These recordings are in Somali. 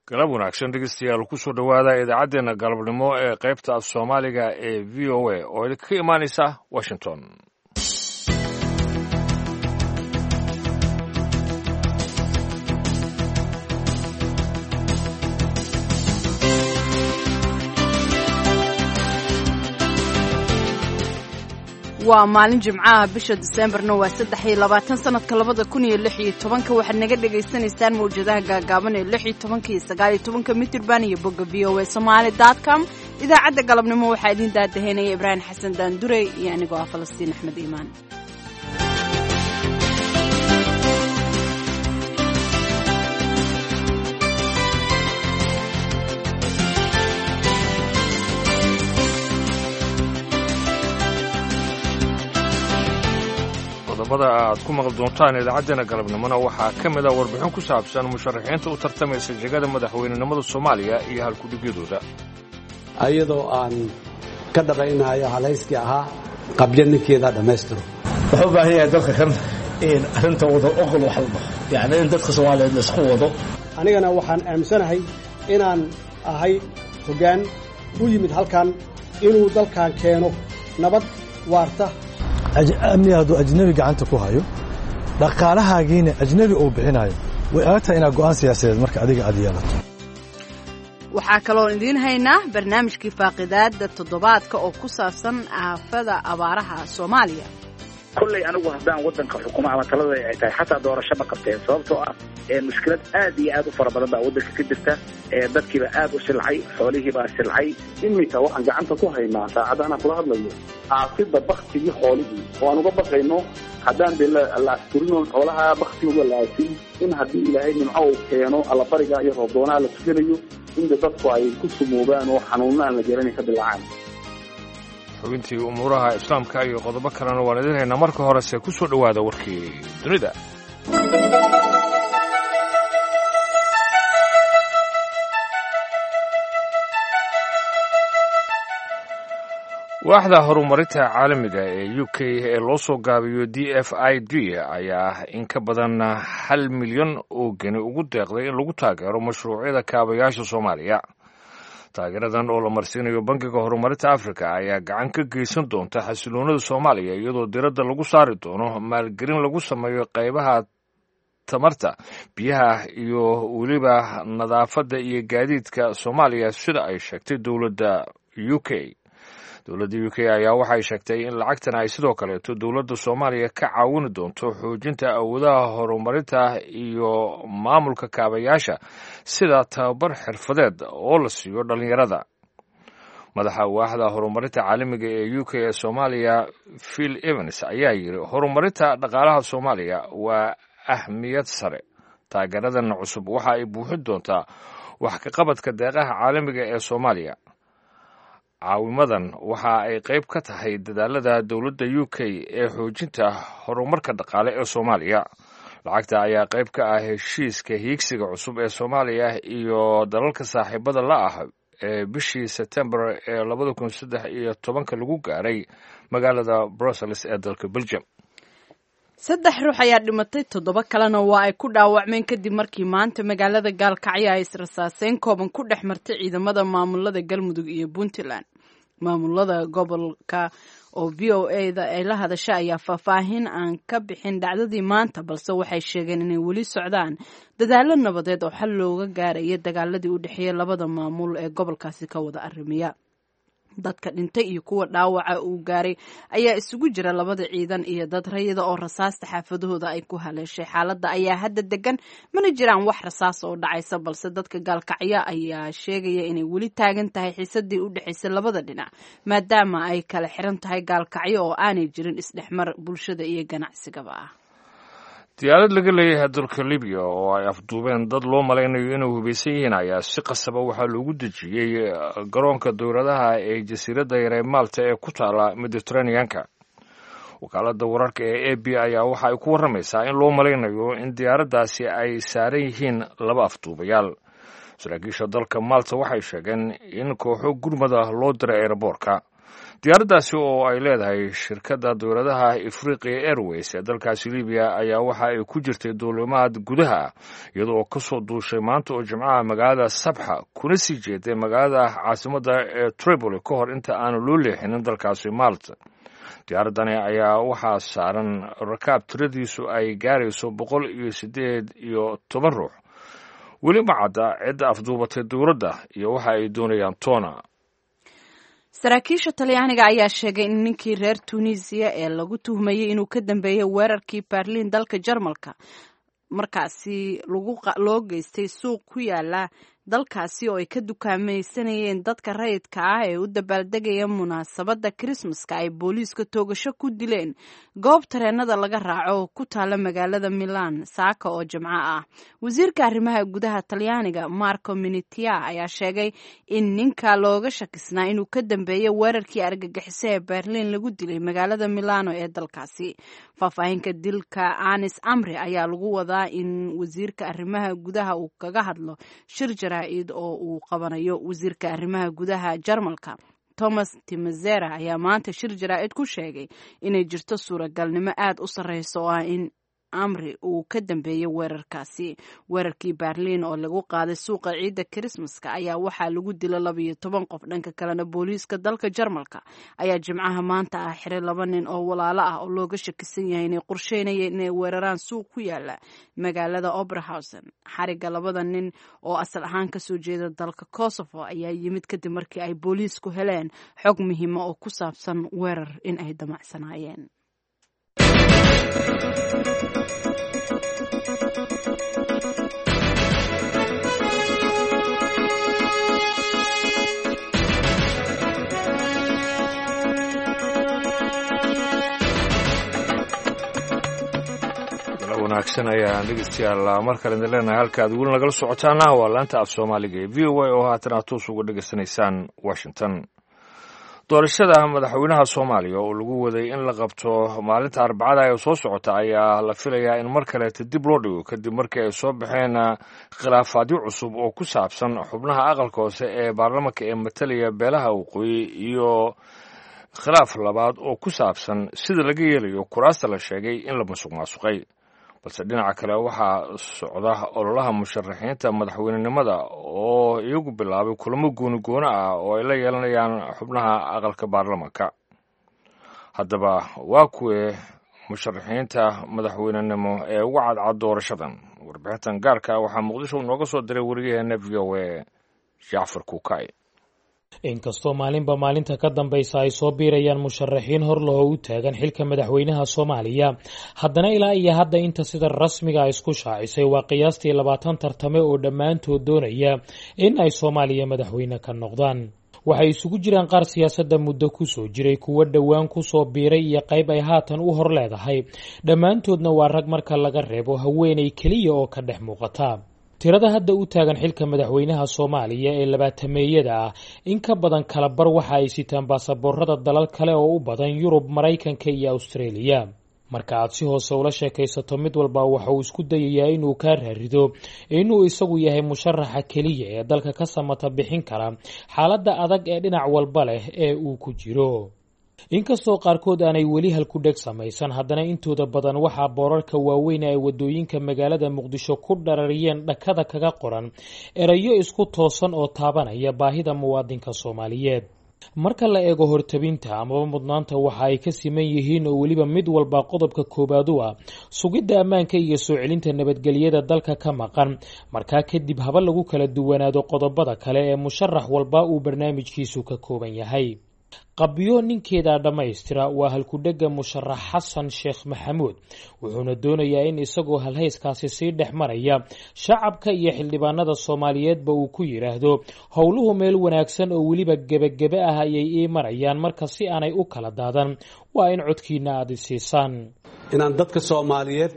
galab wanaagsan dhegeystayaal kusoo dhowaada idaacaddeenna galabnimo ee qaybta af soomaaliga ee v o a oo idinka imaanaysa washington waa maalin jimcaha bisha diseembarna waa saddex iyo labaatan sanadka labada kun iyo lix iyo tobanka waxaad naga dhagaysanaysaan mawjadaha gaagaaban ee lix iyo tobanka iyo sagaal iyo tobanka mitirban iyo bogga v o a somaali dot com idaacadda galabnimo waxaa idiin daadaheynaya ibraahim xasan daandure iyo anigoo ah falastiin axmed iimaan qodobada aad ku maqli doontaan idaacaddeenna galabnimona waxaa ka mid a warbixin ku saabsan musharaxiinta u tartamaysa jegada madaxweynenimada soomaaliya iyo halkudhigyadooda ayadoo aan ka dhabaynayo halayskii ahaa qabyo ninkeeda dhammaystiro wuxuu u baahan yahay dadka kan in arrinta wada oqol wax la dhaho yacni in dadka soomaaliyeed la isku wado anigana waxaan aaminsanahay inaan ahay hoggaan u yimid halkan inuu dalkan keeno nabad waarta amni hadduu ajnebi gacanta ku hayo dhaqaalahaagiina ajnebi uu bixinayo way adag tahay inaad go'aan siyaasadeed marka adiga aad yeelato waxaa kaloo idiin haynaa barnaamijkii faaqidaada toddobaadka oo ku saabsan aafada abaaraha soomaaliya kolley anigu haddaan waddanka xukumo ama talada ay tahay xataa doorasho ma qabteen sababtoo ah mushkilad aad iyo aad u fara badan baa waddanka ka jirta dadkiiba aad u silcay xoolihiibaa silcay iminka waxaan gacanta ku haynaa saacadda anaan kula hadlayo aasida baktigii xoolihii oo aan uga baqayno haddaan dee la asturinoo xoolaha baktigooda la aasin in haddii ilaahay nimco uu keeno allabariga iyo roobdoonaha la tukanayo inda dadku ay ku sumoobaan oo xanuunna aan la garanay ka dilaacaan xubintii umuuraha islaamka iyo qodobo kalena waan idin haynaa marka horese ku soo dhowaada warkii dunida waaxda horumarinta caalamiga ee u k ee loo soo gaabiyo d f i d ayaa in ka badan hal milyan oo geni ugu deeqday in lagu taageero mashruucyada kaabayaasha soomaaliya taageeradan oo la marsiinayo bangiga horumarinta afrika ayaa gacan ka geysan doonta xasiloonada soomaaliya iyadoo diradda lagu saari doono maalgelin lagu sameeyo qaybaha tamarta biyaha iyo weliba nadaafadda iyo gaadiidka soomaaliya sida ay sheegtay dowladda u k dowladda u k ayaa waxay sheegtay in lacagtan ay sidoo kaleeto dowladda soomaaliya ka caawini doonto xoojinta awoodaha horumarinta iyo maamulka kaabayaasha sida tababar xirfadeed oo la siiyo dhallinyarada madaxa waaxda horumarinta caalamiga ee u k ee soomaaliya phil evans ayaa yidhi horumarinta dhaqaalaha soomaaliya waa ahmiyad sare taageeradan cusub waxa ay buuxin doontaa wax ka qabadka deeqaha caalamiga ee soomaaliya caawimadan waxa ay qayb ka tahay dadaalada dowladda u k ee xoojinta horumarka dhaqaale ee soomaaliya lacagta ayaa qayb ka ah heshiiska hiigsiga cusub ee soomaaliya iyo dalalka saaxiibada la ah ee bishii sebtembar ee labada kun saddex iyo tobanka lagu gaaray magaalada brussels ee dalka belgium saddex ruux ayaa dhimatay toddoba kalena waa ay ku dhaawacmeen kadib markii maanta magaalada gaalkacyo ay israsaaseyn kooban ku dhex martay ciidamada maamulada galmudug iyo puntland maamulada gobolka oo v o a da ay la hadasha ayaa faahfaahin aan ka bixin dhacdadii maanta balse waxay sheegeen inay weli socdaan dadaalo nabadeed oo xal looga gaaraya dagaaladii u dhexeeya labada maamul ee gobolkaasi ka wada arrimiya dadka dhintay iyo kuwa dhaawaca uu gaaray ayaa isugu jira labada ciidan iyo dad rayida oo rasaasta xaafadahooda ay ku haleeshay xaaladda ayaa hadda degan mana jiraan wax rasaas oo dhacaysa balse dadka gaalkacyo ayaa sheegaya inay weli taagan tahay xiisadii u dhexaysay labada dhinac maadaama ay kala xiran tahay gaalkacyo oo aanay jirin isdhexmar bulshada iyo ganacsigaba ah diyaarad laga leeyahay dalka libiya oo ay afduubeen dad loo malaynayo inay hubaysan yihiin ayaa si qasaba waxaa loogu dejiyey garoonka dowladaha ee jasiiradda yaree maalta ee ku taala mediteraneanka wakaaladda wararka ee a b ayaa waxa ay ku warramaysaa in loo malaynayo in diyaaraddaasi ay saaran yihiin laba afduubayaal saraakiisha dalka maalta waxay sheegeen in kooxo gurmada loo diray eeraboorka diyaaraddaasi oo ay leedahay shirkadda dowladaha afriqiya airways ee dalkaasi libiya ayaa waxa ay ku jirtay duulimaad gudaha iyadoo ka soo duushay maanta oo jimcaha magaalada sabxa kuna sii jeeday magaalada caasimadda ee tripoli ka hor inta aanu loo leexinin dalkaasi malta diyaaraddani ayaa waxaa saaran rakaab tiradiisu ay gaarayso boqol iyo siddeed iyo toban ruux weli ma cadda cidda afduubatay dowladda iyo waxa ay doonayaan toona saraakiisha talyaaniga ayaa sheegay in ninkii reer tunisiya ee lagu tuhmayey inuu ka dambeeyey weerarkii berliin dalka jarmalka markaasi loo geystay suuq ku yaala dalkaasi oo ay ka dukaamaysanayeen dadka rayidka ah ee u dabaaldegaya munaasabadda krismaska ay booliiska toogasho ku dileen goob tareenada laga raaco oo ku taala magaalada milan saaka oo jimco ah wasiirka arrimaha gudaha talyaaniga marco minitia ayaa sheegay in ninka looga shakisnaa inuu ka dambeeyey weerarkii argagixiso ee berliin lagu dilay magaalada milano ee dalkaasi faahfaahinka dilka anis amri ayaa lagu wadaa in wasiirka arrimaha gudaha uu kaga hadlo shir jaraa'id oo uu qabanayo wasiirka arrimaha gudaha jarmalka thomas timazera ayaa maanta shir jaraa'id ku sheegay inay jirto suuragalnimo aad u sarreysa oo ah in amri uu ka dambeeyey weerarkaasi weerarkii berliin oo lagu qaaday suuqa ciidda krismaska ayaa waxaa lagu dila labayo toban qof dhanka kalena booliiska dalka jarmalka ayaa jimcaha maanta ah xiray laba nin oo walaalo ah oo looga shakisan yahay inay qorsheynayeen inay weeraraan suuq ku yaala magaalada oberhausen xariga labada nin oo asal ahaan kasoo jeeda dalka kosovo ayaa yimid kadib markii ay booliisku heleen xog muhiima oo ku saabsan weerar in ay damacsanaayeen wanaagsan ayaan dhegeystayaal mar kale idin leenahay halka aad weli nagala socotaana waa laanta af soomaaliga ee v o a oo haatan aad toos uga dhegeysanaysaan washington doorashada madaxweynaha soomaaliya oo lagu waday in la qabto maalinta arbacada ee soo socota ayaa la filayaa in mar kaleeta dib loo dhigo kadib markii ay soo baxeen khilaafaadyo cusub oo ku saabsan xubnaha aqalka hoose ee baarlamanka ee matalaya beelaha waqooyi iyo khilaaf labaad oo ku saabsan sida laga yeelayo kuraasta la sheegay in la musuq maasuqay balse dhinaca kale waxaa socda ololaha musharaxiinta madaxweynenimada oo iyagu bilaabay kulamo gooni goono ah oo ay la yeelanayaan xubnaha aqalka baarlamanka haddaba waa kuwee musharaxiinta madaxweynenimo ee uga cadcad doorashadan warbixintan gaarka waxaa muqdisho nooga soo diray weriyaheena v o a jacfar kuukay inkastoo maalinba maalinta ka dambaysa ay soo biirayaan musharaxiin hor lahoo u taagan xilka madaxweynaha soomaaliya haddana ilaa iyo hadda inta sida rasmiga isku shaacisay waa qiyaastii labaatan tartame oo dhammaantood doonaya in ay soomaaliya madaxweyne ka noqdaan waxay isugu jiraan qaar siyaasadda muddo kusoo jiray kuwo dhowaan kusoo biiray iyo qayb ay haatan u hor leedahay dhammaantoodna waa rag marka laga reebo haweenay keliya oo ka dhex muuqata tirada hadda u taagan xilka madaxweynaha soomaaliya ee labaatameeyada ah in ka badan kala bar waxa ay sitaan baasaboorada dalal kale oo u badan yurub maraykanka iyo austraeliya marka aad si hoose ula sheekaysato mid walba waxa uu isku dayayaa inuu kaa raarido inuu isagu yahay musharaxa keliya ee dalka ka samata bixin kara xaaladda adag ee dhinac walba leh ee uu ku jiro inkastoo qaarkood aanay weli halkudheg samaysan haddana intooda badan waxaa boorarka waaweyn ay wadooyinka magaalada muqdisho ku dharariyeen dhakada kaga qoran erayo isku toosan oo taabanaya baahida muwaadinka soomaaliyeed marka la eego hortabinta amaba mudnaanta waxa ay ka siman yihiin oo weliba mid walba qodobka koowaad u ah sugidda ammaanka iyo soo celinta nabadgelyada dalka ka maqan markaa kadib haba lagu kala duwanaado qodobada kale ee musharax walba uu barnaamijkiisu ka kooban yahay qabyo ninkeeda dhammaystira waa halkudhega musharax xasan sheekh maxamuud wuxuuna doonayaa in isagoo halhayskaasi sii dhex maraya shacabka iyo xildhibaanada soomaaliyeedba uu ku yidhaahdo howluhu meel wanaagsan oo weliba gebagebe ah ayay ii marayaan marka si aanay u kala daadan waa in codkiina aada isiisaan inaan dadka soomaaliyeed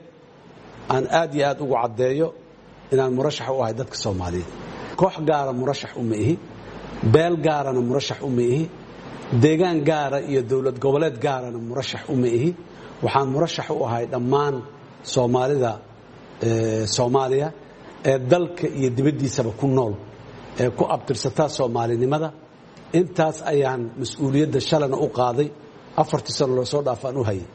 aan aad iyo aad ugu caddeeyo inaan murashax u ahay dadka soomaaliyeed koox gaara murashax uma ihi beel gaarana murashax uma ihi deegaan gaara iyo dowlad goboleed gaarana murashax uma ihi waxaan murashax u ahay dhammaan soomaalida soomaaliya ee dalka iyo dibaddiisaba ku nool ee ku abtirsataa soomaalinimada intaas ayaan mas-uuliyadda shalana u qaaday afartii sano loo soo dhaafaan u hayay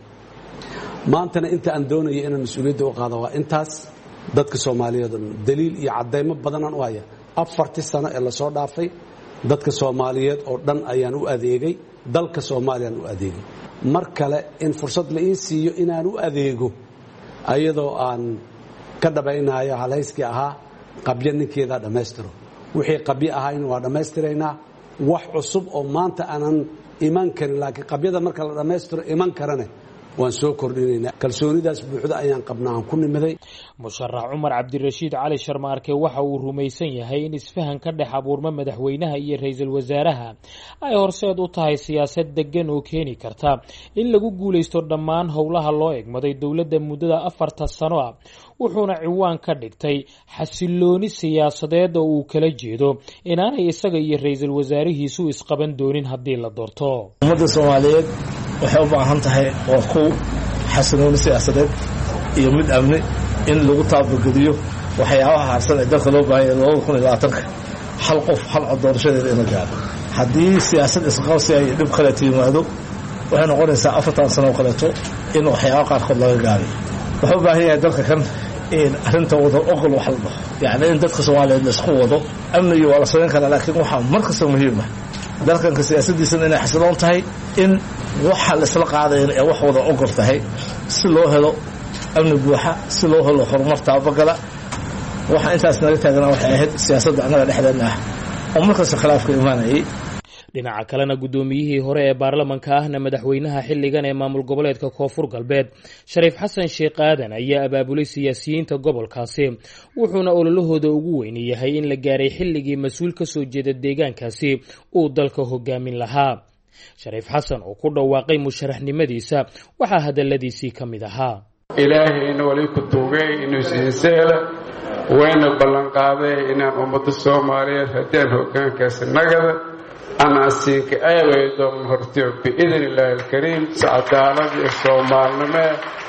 maantana inta aan doonaya inaan mas-uuliyadda u qaado waa intaas dadka soomaaliyeed oo dhan daliil iyo caddaymo badanaan u haya afartii sano ee lasoo dhaafay dadka soomaaliyeed oo dhan ayaan u adeegay dalka soomaaliyaan u adeegay mar kale in fursad la ii siiyo inaan u adeego ayadoo aan ka dhabaynayo halhayskii ahaa qabyo ninkeedaa dhammaystiro wixii qabyo ahayna waa dhammaystiraynaa wax cusub oo maanta aanan iman karin laakiin qabyada marka la dhammaystiro iman karane waan soo kordhinaynaa kalsoonidaas buuxda ayaan qabnaa aan ku nimiday musharax cumar cabdirashiid cali sharmaarke waxa uu rumaysan yahay in isfahan ka dhex abuurma madaxweynaha iyo ra-iisul wasaaraha ay horseed u tahay siyaasad degan oo keeni karta in lagu guulaysto dhammaan howlaha loo egmaday dowladda muddada afarta sano ah wuxuuna ciwaan ka dhigtay xasilooni siyaasadeed oo uu kala jeedo inaanay isaga iyo ra-iisul wasaarihiisu isqaban doonin haddii la doorto ummadda soomaaliyeed waxay u baahan tahay oo ku xasilooni siyaasadeed iyo mid amni in lagu taabagediyo waxyaabaha harsan ee dalka loo baahanya labada kun iyo labaatanka hal qof hal cod doorashadeeda ina gaaro haddii siyaasad isqabsi ay dhib kaleeto yimaado waxay noqonaysaa afartan sano oo kaleeto in waxyaaba qaarkood laga gaabay wuxuu u baahan yahay dalka kan in arrinta wada oqol wax la dhaho yacni in dadka soomaaliyeed laisku wado amnigii waa la samayn karaa laakiin waxaa mar kasta muhiima dalkanka siyaasadiisana inay xasiloon tahay in waxa laisla qaadayan ee wax wada ogol tahay si loo helo amni buuxa si loo helo horumar taabagala waxa intaas naga taagana waxay ahayd siyaasadda annaga dhexdeenna ah oo markasta khilaafka imaanayay dhinaca kalena guddoomiyihii hore ee baarlamanka ahna madaxweynaha xilligan ee maamul goboleedka koonfur galbeed shariif xasan sheekh aadan ayaa abaabulay siyaasiyiinta gobolkaasi wuxuuna ololahooda ugu weyni yahay in la gaaray xilligii mas-uul ka soo jeeda deegaankaasi uu dalka hogaamin lahaa shariif xasan oo ku dhawaaqay musharaxnimadiisa waxaa hadaladiisii ka mid ahaa ilaahayna wali ku tuugay inuu siinseela wayna ballanqaaday inaan ummadda soomaaliyeed haddaan hoggaankaasi nagada anaasiinka aaway doon hortiyo biidn illaahi alkariim si cadaalad iyo soomaalnimee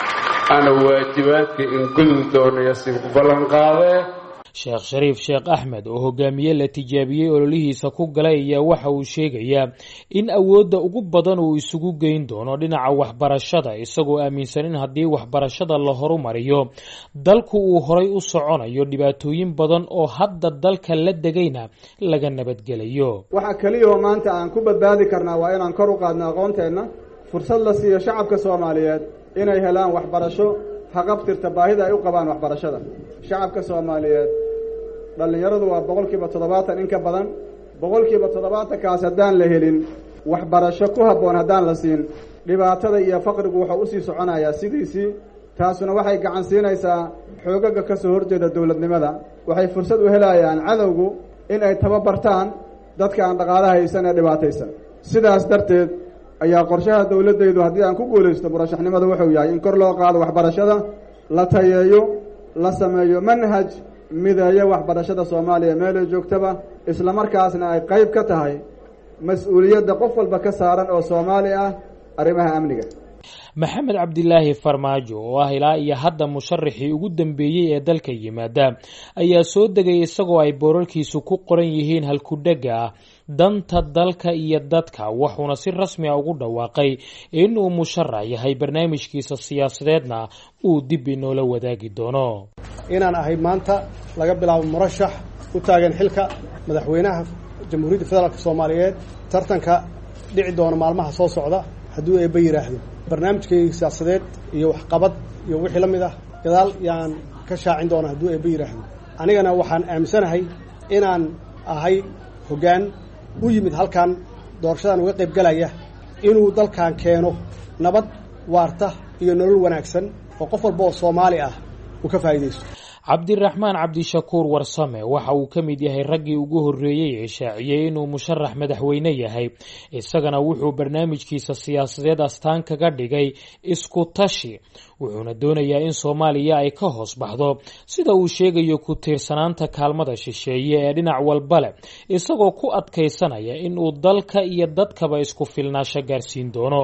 ana waajibaadka in gudub doonaya siinku ballanqaadee sheekh shariif sheekh axmed oo hogaamiye la tijaabiyey ololihiisa ku galay ayaa waxa uu sheegayaa in awoodda ugu badan uu isugu geyn doono dhinaca waxbarashada isagoo aaminsan in haddii waxbarashada la horumariyo dalku uu horay u soconayo dhibaatooyin badan oo hadda dalka la degayna laga nabadgelayo waxa keliyahoo maanta aan ku badbaadi karnaa waa inaan kor u qaadno aqoonteenna fursad la siiyo shacabka soomaaliyeed inay helaan waxbarasho haqabtirta baahida ay u qabaan waxbarashada shacabka soomaaliyeed dhallinyaradu waa boqolkiiba toddobaatan in ka badan boqolkiiba toddobaatankaas haddaan la helin waxbarasho ku habboon haddaan la siin dhibaatada iyo faqrigu wuxuu usii soconayaa sidiisii taasuna waxay gacan siinaysaa xoogaga ka soo horjeeda dowladnimada waxay fursad u helayaan cadowgu in ay tababartaan dadka aan dhaqaala haysan ee dhibaataysan sidaas darteed ayaa qorshaha dowladdaydu haddii aan ku guulaysto murashaxnimadu wuxuu yahay in kor loo qaado waxbarashada la tayeeyo la sameeyo manhaj mideeyo waxbarashada soomaaliya meelay joogtaba islamarkaasna ay qayb ka tahay mas-uuliyadda qof walba ka saaran oo soomaali ah arrimaha amniga maxamed cabdilaahi farmaajo oo ah ilaa iyo hadda musharaxii ugu dambeeyey ee dalka yimaada ayaa soo degay isagoo ay boorarkiisu ku qoran yihiin halkudhega ah danta dalka iyo dadka wuxuuna si rasmi a ugu dhawaaqay inuu musharax yahay barnaamijkiisa siyaasadeedna uu dib inoola wadaagi doono inaan ahay maanta laga bilaabo murashax u taagan xilka madaxweynaha jamhuuriyadda federaalk soomaaliyeed tartanka dhici doona maalmaha soo socda hadduu eebba yidhaahdo barnaamijkayga siyaasadeed iyo waxqabad iyo wixii la mid ah gadaal yaan ka shaacin doona hadduu eebba yidhaahdo anigana waxaan aaminsanahay inaan ahay hoggaan u yimid halkan doorashadan uga qayb galaya inuu dalkan keeno nabad waarta iyo nolol wanaagsan oo qof walba oo soomaali ah uu ka faa'iidaysto cabdiraxmaan cabdishakuur warsame waxa uu ka mid yahay raggii ugu horreeyey ee shaaciyey inuu musharax madaxweyne yahay isagana wuxuu barnaamijkiisa siyaasadeed astaan kaga dhigay isku tashi wuxuuna doonayaa in soomaaliya ay ka hoos baxdo sida uu sheegayo ku tiirsanaanta kaalmada shisheeye ee dhinac walba leh isagoo ku adkaysanaya inuu dalka iyo dadkaba isku filnaasho gaarsiin doono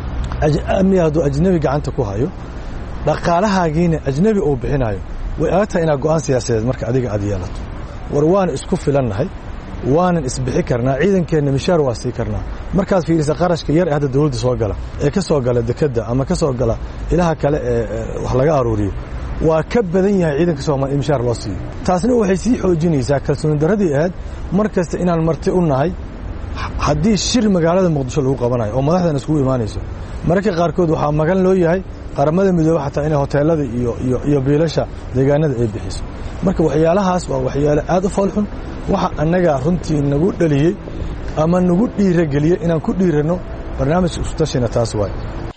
amniga hadduu ajnabi gacanta ku hayo dhaqaalahaagiina ajnabi uu bixinayo way adag tahay inaad go'aan siyaasadeed marka adiga aad yeelato war waan isku filannahay waanan isbixi karnaa ciidankeenna mishaar waa sii karnaa markaad fiirisa qarashka yar ee hadda dawladda soo gala ee ka soo gala dekedda ama ka soo gala ilaha kale ee wax laga aruuriyo waa ka badan yahay ciidanka soomaliya in mishaar loo siiyo taasna waxay sii xoojinaysaa kalsooni darradii ahayd mar kasta inaan marti u nahay haddii shir magaalada muqdisho lagu qabanayo oo madaxdan iskugu imaanayso mararka qaarkood waxaa magan loo yahay qaramada midoobe xataa inay hoteelada iyo biilasha deegaanada ay bixiso marka waxyaalahaas waa waxyaale aad u foolxun waxa annaga runtii nagu dhaliyey ama nagu dhiirageliyey inaan ku dhiiranno barnaamijka iskutashina taas waay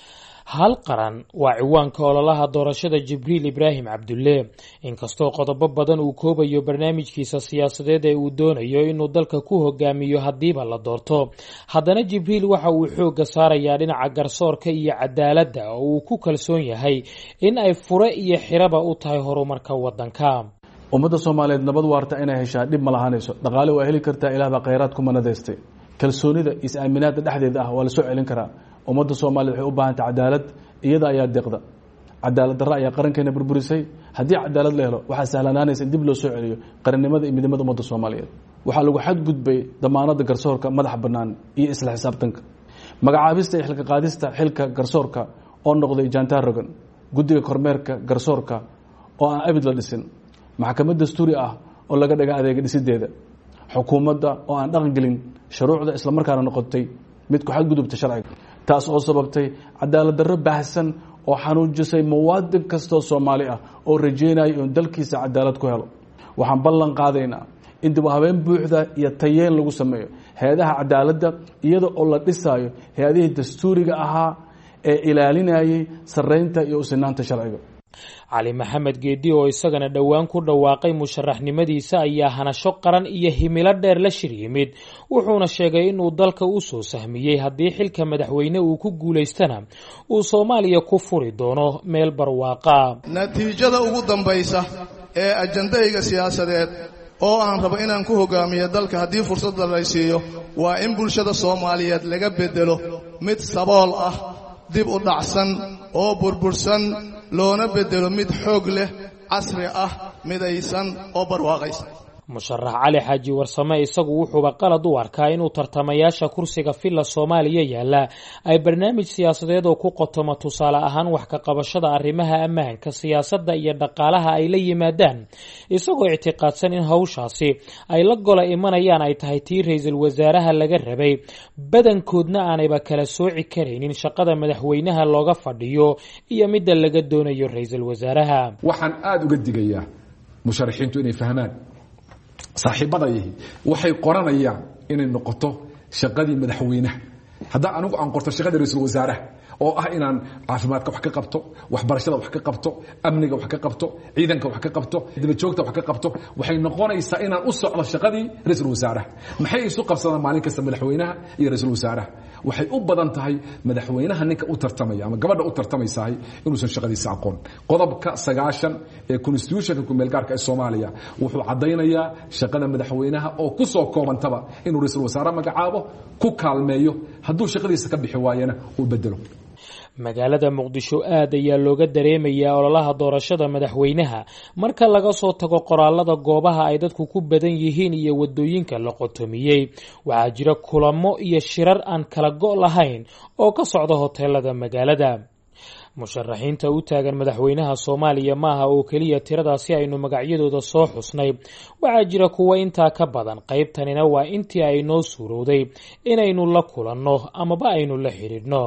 hal qaran waa ciwaanka ololaha doorashada jibriil ibraahim cabdulle inkastoo qodobo badan uu koobayo barnaamijkiisa siyaasadeed ee uu doonayo inuu dalka ku hogaamiyo haddiiba la doorto haddana jibriil waxa uu xoogga saarayaa dhinaca garsoorka iyo cadaaladda oo uu ku kalsoon yahay in ay fure iyo xiraba u tahay horumarka waddanka ummadda soomaaliyeed nabad waarta inay heshaa dhib ma lahaanayso dhaqaale waa heli kartaa ilaah baa khayraad ku manadaystay kalsoonida is-aaminaadda dhexdeeda ah waa la soo celin karaa ummadda soomaaliyed waxay u baahantay cadaalad iyada ayaa deeqda cadaalad darre ayaa qarankeena burburisay haddii cadaalad la helo waxaa sahlanaanaysa in dib loo soo celiyo qarannimada iyo midnimada ummadda soomaaliyeed waxaa lagu xadgudbay damaanadda garsoorka madaxa bannaan iyo isla xisaabtanka magacaabista iyo xilka qaadista xilka garsoorka oo noqday jantar rogan guddiga kormeerka garsoorka oo aan abid la dhisin maxkamad dastuuri ah oo laga dhaga adeega dhisideeda xukuumadda oo aan dhaqan gelin shuruucda islamarkaana noqotay mid ku xadgudubta sharciga taas oo sababtay cadaalad darro baahsan oo xanuujisay muwaadin kastoo soomaali ah oo rajeynaya inuu dalkiisa cadaalad ku helo waxaan ballan qaadaynaa in dib u habeen buuxda iyo tayeen lagu sameeyo hay-adaha cadaaladda iyada oo la dhisaayo hay-adihii dastuuriga ahaa ee ilaalinayay sarreynta iyo usinaanta sharciga cali maxamed geedi oo isagana dhowaan ku dhawaaqay musharaxnimadiisa ayaa hanasho qaran iyo himilo dheer la shir yimid wuxuuna sheegay inuu dalka u soo sahmiyey haddii xilka madaxweyne uu ku guulaystana uu soomaaliya ku furi doono meel barwaaqa natiijada ugu dambaysa ee ajandahayga siyaasadeed oo aan rabo inaan ku hogaamiyo dalka haddii fursadda lay siiyo waa in bulshada soomaaliyeed laga bedelo mid sabool ah dib u dhacsan oo burbursan loona bedelo mid xoog leh casri ah midaysan oo barwaaqaysan musharax cali xaaji warsame isagu wuxuuba qalad u arkaa inuu tartamayaasha kursiga villa soomaaliya yaalla ay barnaamij siyaasadeed oo ku qotoma tusaale ahaan wax ka qabashada arrimaha ammaanka siyaasadda iyo dhaqaalaha ay la yimaadaan isagoo ictiqaadsan in hawshaasi ay la gola imanayaan ay tahay tii ra-iisul wasaaraha laga rabay badankoodna aanayba kala sooci karaynin shaqada madaxweynaha looga fadhiyo iyo midda laga doonayo ra-iisul wasaaraha waxaan aada uga digayaa musharaxiintu inay fahmaan saaxiibadayahi waxay qoranayaan inay noqoto shaqadii madaxweynaha haddaan anigu aan qorto shaqadii ra-iisul wasaaraha oo ah inaan caafimaadka wax ka qabto waxbarashada wax ka qabto amniga wax ka qabto ciidanka wax ka qabto dabajoogta wax ka qabto waxay noqonaysaa inaan u socdo shaqadii ra-iisul wasaaraha maxay isu qabsadaan maalin kasta madaxweynaha iyo ra-iisul wasaaraha waxay u badan tahay madaxweynaha ninka u tartamaya ama gabadha u tartamaysahay inuusan shaqadiisa aqoon qodobka sagaashan ee constitutionka kumeelgaarka ee soomaaliya wuxuu caddaynayaa shaqada madaxweynaha oo ku soo koobantaba inuu ra-iisul wasaare magacaabo ku kaalmeeyo hadduu shaqadiisa ka bixi waayana uu bedelo magaalada muqdisho aad ayaa looga dareemayaa ololaha doorashada madaxweynaha marka laga soo tago qoraalada goobaha ay dadku ku badan yihiin iyo wadooyinka la qotomiyey waxaa jira kulamo iyo shirar aan kala go' lahayn oo ka socda hoteelada magaalada musharaxiinta u taagan madaxweynaha soomaaliya maaha oo keliya tiradaasi aynu magacyadooda soo xusnay waxaa jira kuwa intaa ka badan qaybtanina waa intii ay noo suurowday inaynu la kulanno amaba aynu la xidhiidhno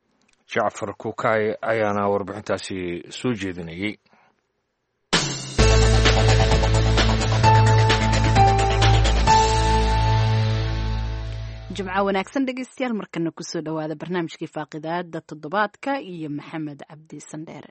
jacfar kukaay ayaana warbixintaasi soo jeedinayay jimco wanaagsan dhegeystayaal markana kusoo dhowaada barnaamijkii faaqidaada toddobaadka iyo maxamed cabdi sandheere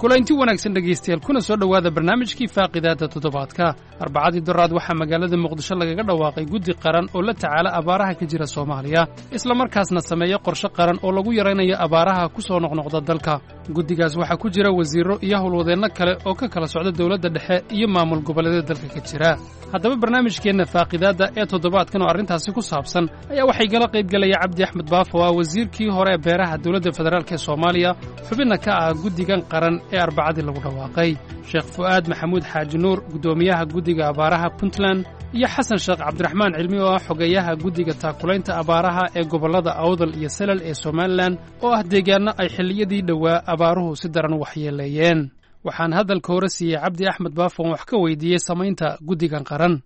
kulanti wanaagsan dhegaystayaal kuna soo dhowaada barnaamijkii faaqidaada toddobaadka arbacadii doraad waxaa magaalada muqdisho lagaga dhawaaqay guddi qaran oo la tacaala abaaraha ka jira soomaaliya islamarkaasna sameeya qorshe qaran oo lagu yaraynayo abaaraha ku soo noqnoqda dalka guddigaas waxaa ku jira wasiirro iyo howlwadeenno kale oo ka kala socda dowladda dhexe iyo maamul goboleedyada dalka ka jira haddaba barnaamijkeenna faaqidaadda ee toddobaadkan oo arrintaasi ku saabsan ayaa waxay gala qaybgelaya cabdi axmed baafo ah wasiirkii hore ee beeraha dowladda federaalk ee soomaaliya xubinna ka ah guddigan qaran ee arbacadii lagu dhawaaqay sheekh fu'aad maxamuud xaaji nuur guddoomiyaha guddiga abaaraha puntland iyo xasan sheekh cabdiraxmaan cilmi oo ah xogeeyaha guddiga taakulaynta abaaraha ee gobollada awdal iyo salal ee somalilan oo ah deegaanno ay xilliyadii dhowaa abaaruhu si daran waxyeeleeyeen waxaan hadalka hore siiyey cabdi axmed baafon wax ka weydiiyey samaynta guddigan qaran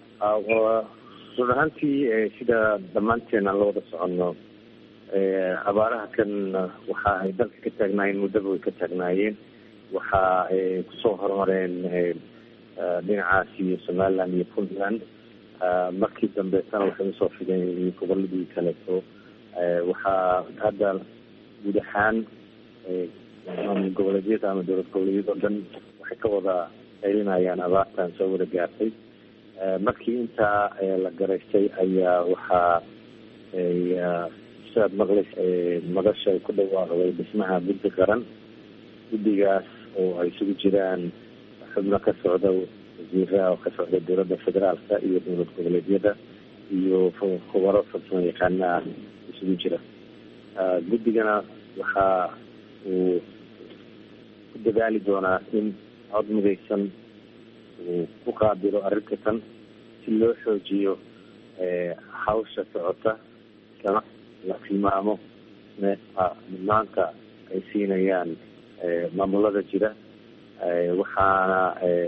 run ahaantii sida dhammaanteen aan la wada soconno abaaraha kan waxa ay dalka ka taagnaayeen muddaba way ka taagnaayeen waxa ay kusoo hormareen dhinacaas iyo somaliland iyo puntland markii dambeetana waxay usoo fideen goboladii kaleeto waxaa hadda guud ahaan maamul goboleedyada ama dowlad goboleedyada o dhan waxay ka wada qaylinayaan abaartan soo wada gaartay markii intaa la garaystay ayaa waxaa sidaad maqlays madasha ay ku dhawaaqday dhismaha guddi qaran guddigaas oo ay isugu jiraan xubno ka socda wasiiraha oo ka socda dowladda federaalka iyo dowlad goboleedyada iyo khubaro farsamo yaqaana ah isugu jira guddigana waxa uu ku dadaali doonaa in cod midaysan uu ku qaabilo arrinta tan si loo xoojiyo hawsha socota islama la tilmaamo mudnaanta ay siinayaan maamulada jira waxaana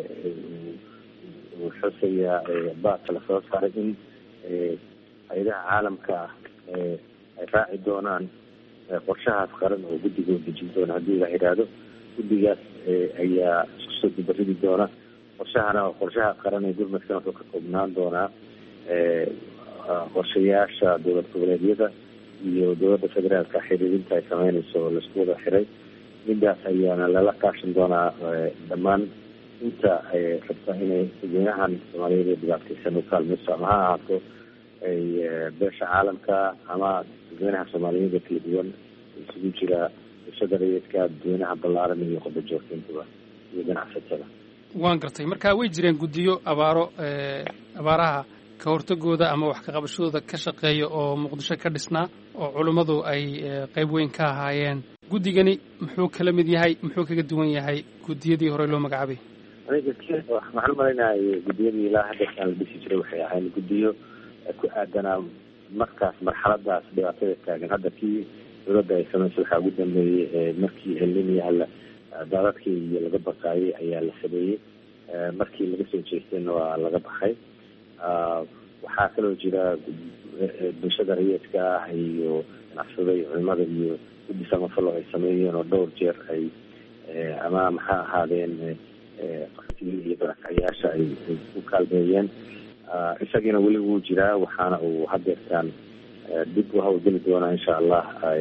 uu xusayaa baadka lasoo saaray in hay-adaha caalamka ah ay raaci doonaan qorshahaas qaran oo guddigoo dejin doona haddii la yidhaahdo guddigaas ayaa isku soo dubaridi doona qorshahana qorshaha qaran ee gurmadkan wuxuu ka koobnaan doonaa qorshayaasha dowlad goboleedyada iyo dowladda federaalka xiriirinta ay sameynayso oo laisku wada xiray midaas ayaana lala kaashan doonaa dhammaan inta rabta inay dadweynahan soomaaliyeed ee dhibaataysan u kaalmayso ama ha ahaato ay beesha caalamka ama dadweynaha soomaaliyeed ee kala duwan isugu jira bulshada rayidka dadweynaha ballaaran iyo qodo joogtintaba iyo ganacsatada waan gartay marka way jireen guddiyo abaaro abaaraha ka hortagooda ama wax ka qabashadooda ka shaqeeya oo muqdisho ka dhisnaa oo culummadu ay qayb weyn ka ahaayeen guddigani muxuu kala mid yahay muxuu kaga duwan yahay guddiyadii hore loo magacaabay aniga waxaan umalaynahay guddiyadii ilaa haddeerkaan la dhisi jiray waxay ahayn guddiyo ku aadanaa markaas marxaladaas dhibaatada taagan hadda kii dowladda ay sameysay waxaa ugu dambeeyey markii eliniyaha la daadadkii iyo laga baqaayay ayaa la sameeyey markii laga soo jeestayna waa laga baxay waxaa kaloo jira bulshada rayidka ah iyo ganacsada iyo culimada iyo guddi samafalo ay sameeyeen oo dhowr jeer ay ama maxaa ahaadeen iyo barakacayaasha ay ku kaalmeeyeen isagiina weli wuu jiraa waxaana uu hadeertaan dib u hawlgeli doonaa insha allah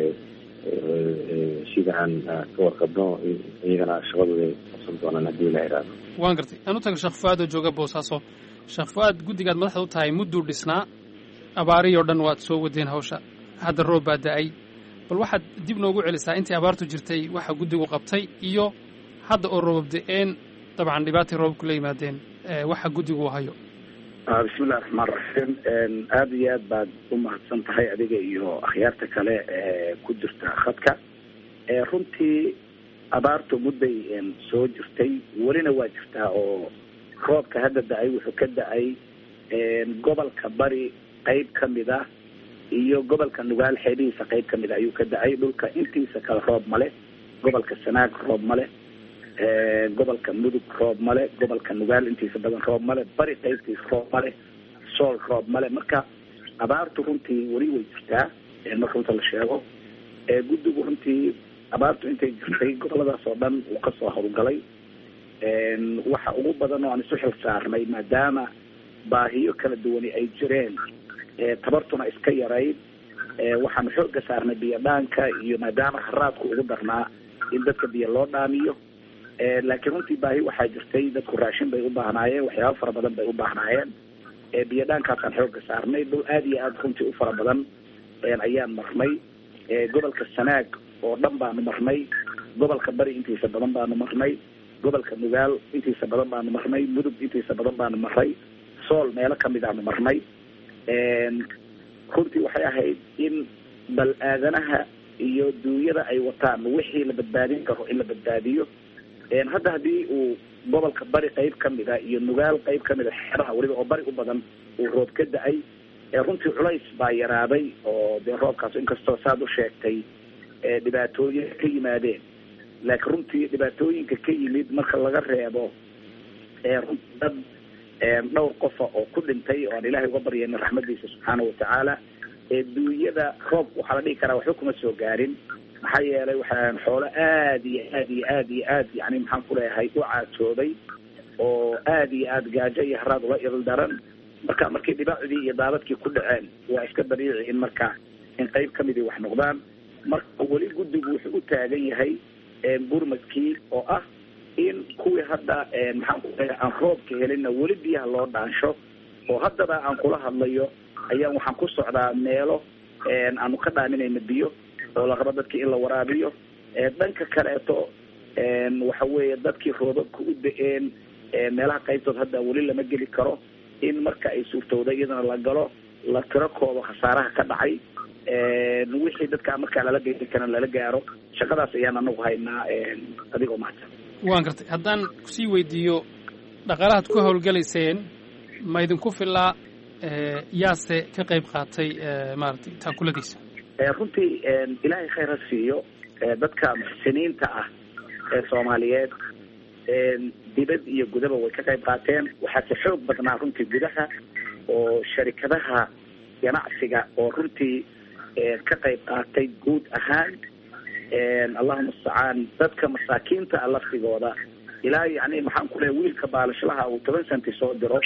sida aan ka warqabno iyagana shaqadooda ay qabsan doonaan haddii la iraado waan gartay aan u tago sheekh fu-aad oo jooga boosaaso sheekh fu-aad guddigaad madaxda u tahay mudduu dhisnaa abaarihii oo dhan waad soo wadeen hawsha hadda roob baa da-ay bal waxaad dib noogu celisaa intii abaartu jirtay waxa guddigu qabtay iyo hadda oo roobab da-een dabcan dhibaatay roobabku la yimaadeen waxa guddigu hayo bismillahi raxmaan raxiim aada iyo aad baad u mahadsan tahay adiga iyo akhyaarta kale ee ku jirta khadka runtii abaartu mudday soo jirtay welina waa jirtaa oo roobka hadda da-ay wuxuu ka da-ay gobolka bari qeyb ka mid ah iyo gobolka nugaal xeebihiisa qeyb ka mid ah ayuu ka da-ay dhulka intiisa kale roob male gobolka sanaag roob male gobolka mudug roob male gobolka nugaal intiisa badan roob male bari qeybtiisa roob male sool roob male marka abaartu runtii weli way jirtaa marka runta la sheego guddigu runtii abaartu intay jirtay goboladaas oo dhan uu kasoo howlgalay waxa ugu badan oo aan isu xil saarnay maadaama baahiyo kala duwani ay jireen tabartuna iska yarayd waxaanu xooga saarnay biyo dhaanka iyo maadaama haraadku ugu darnaa in dadka biyo loo dhaamiyo laakiin runtii baahi waxaa jirtay dadku raashin bay u baahnaayeen waxyaaba fara badan bay u baahnaayeen biyo dhaankaasaan xooga saarnay dhul aada iyo aada runtii u fara badan ayaan marnay gobolka sanaag oo dhan baanu marnay gobolka bari intiisa badan baanu marnay gobolka nugaal intiisa badan baanu marnay mudug intiisa badan baanu marnay sool meelo kamid aanu marnay runtii waxay ahayd in bal aadanaha iyo duunyada ay wataan wixii la badbaadin karo in la badbaadiyo hadda haddii uu gobolka bari qeyb kamid a iyo nugaal qeyb kamid a xeeraha weliba oo bari u badan uu roob ka da-ay runtii culays baa yaraaday oo dee roobkaas inkastoo saad u sheegtay dhibaatooyin ka yimaadeen laakiin runtii dhibaatooyinka ka yimid marka laga reebo runtii dad dhowr qofa oo ku dhintay oo aan ilaahay uga baryayna raxmadiisa subxaana watacaala duunyada roobka waxaa la dhihi karaa waxba kuma soo gaarin maxaa yeelay waxaan xoolo aada iyo aad iyo aad iyo aad yani maxaan ku leeyahay u caatooday oo aada iyo aada gaajo iyo haraad ula il daran marka markii dhibaacdii iyo daadadkii ku dhaceen waa iska dabiici in marka in qeyb kamidii wax noqdaan marka weli guddigu wuxuu u taagan yahay gurmadkii oo ah in kuwii hadda maxaan ku leeyahay aan roobka helinna weli biyaha loo dhaansho oo haddaba aan kula hadlayo ayaan waxaan ku socdaa meelo aanu ka dhaaminayna biyo oo la rabo dadkii in la waraabiyo dhanka kaleeto waxa weeye dadkii roobabka u da-een meelaha qaybtood hadda weli lama geli karo in marka ay suurtowda iyadana la galo la tiro koobo khasaaraha ka dhacay wixii dadkaa markaa lala geeri karan lala gaaro shaqadaas ayaan anagu haynaa adigoo mahadsan waan gartay haddaan kusii weydiiyo dhaqaalahaad ku howlgalayseen ma idinku filaa yaase ka qayb qaatay maaragtay taakuladiisa runtii ilaahay khayr ha siiyo dadka muxsiniinta ah ee soomaaliyeed dibad iyo gudaba way ka qayb qaateen waxaase xoog badnaa runtii gudaha oo sharikadaha ganacsiga oo runtii ka qayb qaatay guud ahaan allahuma mustacaan dadka masaakiinta a laftigooda ilaa yani maxaan ku leeya wiilka baalashlaha uu toban centi soo diro